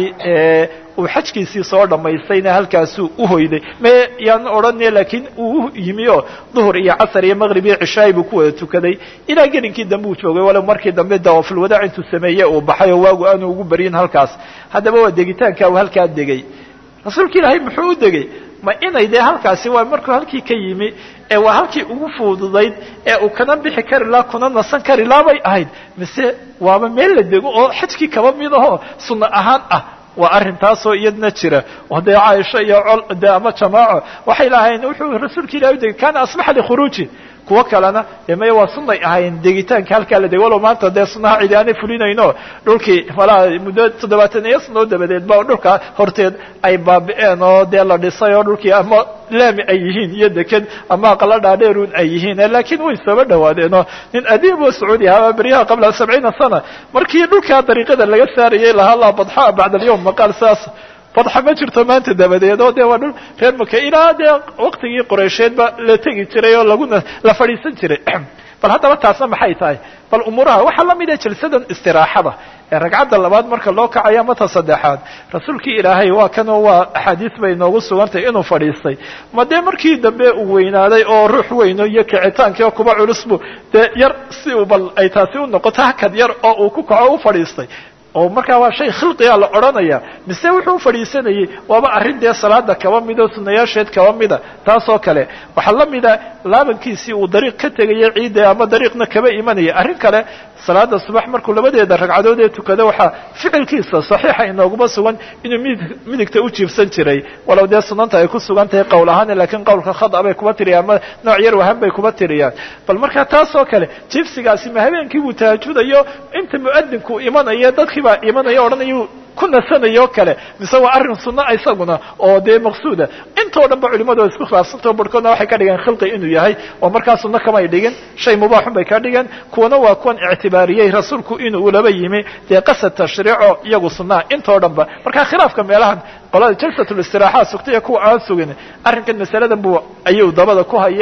uu xajkiisii soo dhammaystayna halkaasuu uhoyday me yaan odhane laakiin uu yimi oo duhur iyo casar iyo maqrib iyo cishaay buu ku wada tukaday ilaa gelinkii dambe uu joogay walow markii dambe dawaafulwadaac intuu sameeye uu baxay oo waagu aanu ugu baryin halkaas haddaba waa degitaanka uu halkaa degay rasuulka ilaahay muxuu u degay ma inay dee halkaasi waa markuu halkii ka yimi ee waa halkii ugu fududayd ee uu kana bixi kari laha kuna nasan kari laa bay ahayd mise waaba meel la dego oo xajkii kaba mid ahoo sunno ahaan ah waa arrintaasoo iyadna jira oo dee caaisha iyo col de ama jamaaco waxay lahayn wuxuu rasuulka ilahi u degay kana asbaxa likhuruuji kuwo kalena dee maya waa sunay ahayn degitaanka halkaa la dego walow maanta dee sunaha cidi aanay fulinayno dhulkii malaa muddo toddobaatan iyo sanoo dabadeed ba dhulka horteed ay baabi'een oo dee la dhisay oo dhulkii ama laami ay yihiin iyo deked ama aqala dhaadheerun ay yihiin laakiin way sooba dhawaadeen oo nin adiib oo sacuudi ahaa beryaha qabla sabciina sana markii dhulkaa dariiqada laga saarayay lahaa laa badxa bacda alyawm maqaal saas badxa ma jirto maanta dabadeed oo dee waa dhul reer maka ilaa dee waktigii qoreysheedba la tegi jiray oo laguna la fadhiisan jiray bal haddaba taasna maxay tahay bal umuuraha waxaa la mid ah jalsadan istiraaxada ee ragcadda labaad marka loo kacayo mata saddexaad rasuulkii ilaahay waa kanoo waa axaadiis bay noogu sugantahay inuu fadhiistay ma dee markii dambe uu weynaaday oo ruux weyno iyo kicitaankii oo kuba culusbu dee yar si uu bal ay taasi u noqoto hakad yar oo uu ku kaco u fadhiistay oo markaa waa shay khilqiga la odhanaya mise wuxuu fadhiisanayey waaba arrin dee salaada kaba mida sunayaasheed kaba mida taasoo kale waxaa la mida laabankiisii uu dariiq ka tegaya ciidda ama dariiqna kaba imanaya arrin kale salaada subax markuu labadeeda ragcadood ee tukado waxaa ficilkiisa saxiixa inooguma sugan inuu midig midigta u jiibsan jiray walow dee sunanta ay ku sugan tahay qowl ahaan laakiin qowlka khada bay kuba tiriyaan ama nooc yar wahan bay kuba tiriyaan bal marka taasoo kale jiibsigaasi ma habeenkii buu tahajudayo inta muadinku imanayo dadkii baa imanaya odhanayu ku nasanayo kale mise waa arrin sunna isaguna oo dee maqsuuda intoo dhan ba culimadu isku khilaafsantao barhkoodna waxay ka dhigeen khilqi inuu yahay oo markaa sunno kamay dhigin shay mubaaxun bay ka dhigeen kuwana waa kuwan ictibaariyey rasuulku inuu ulaba yimi dee qasad tashriico iyagu sunnaha intoo dhan ba marka khilaafka meelahan qolada jalsatulistiraxa sugtay iyo kuwa aan sugin arrinkan masaladan buu ayuu dabada ku hayaa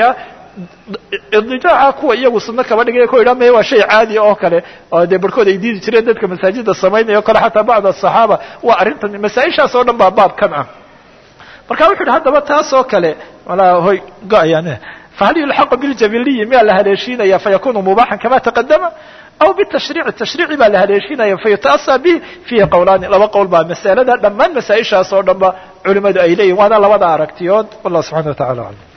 idijaaca kuwa iyagu sunno kaba dhigaya ku idhaa maya waa shay caadi oo kale oo dee barhkood ay diidi jireen dadka masaajida samaynaya o kale xataa bacd asaxaaba waa arrintan masaa-ishaas oo dhan baa baabkan ah marka wuxu uhi haddaba taas oo kale walaa hoy go-ayaan fahal yulxaqu biljabiliyi miyaa la haleeshiinaya fayakunu mubaxan kama taqadama aw bitashriici tashriici baa la haleeshinaya fayuta'asa bih fiihi qowlaani laba qowl baa masalada dhammaan masaa-ishaas oo dhan ba culimadu ay leeyihin waana labada aragtiyood wallah subxana wa tacala aclam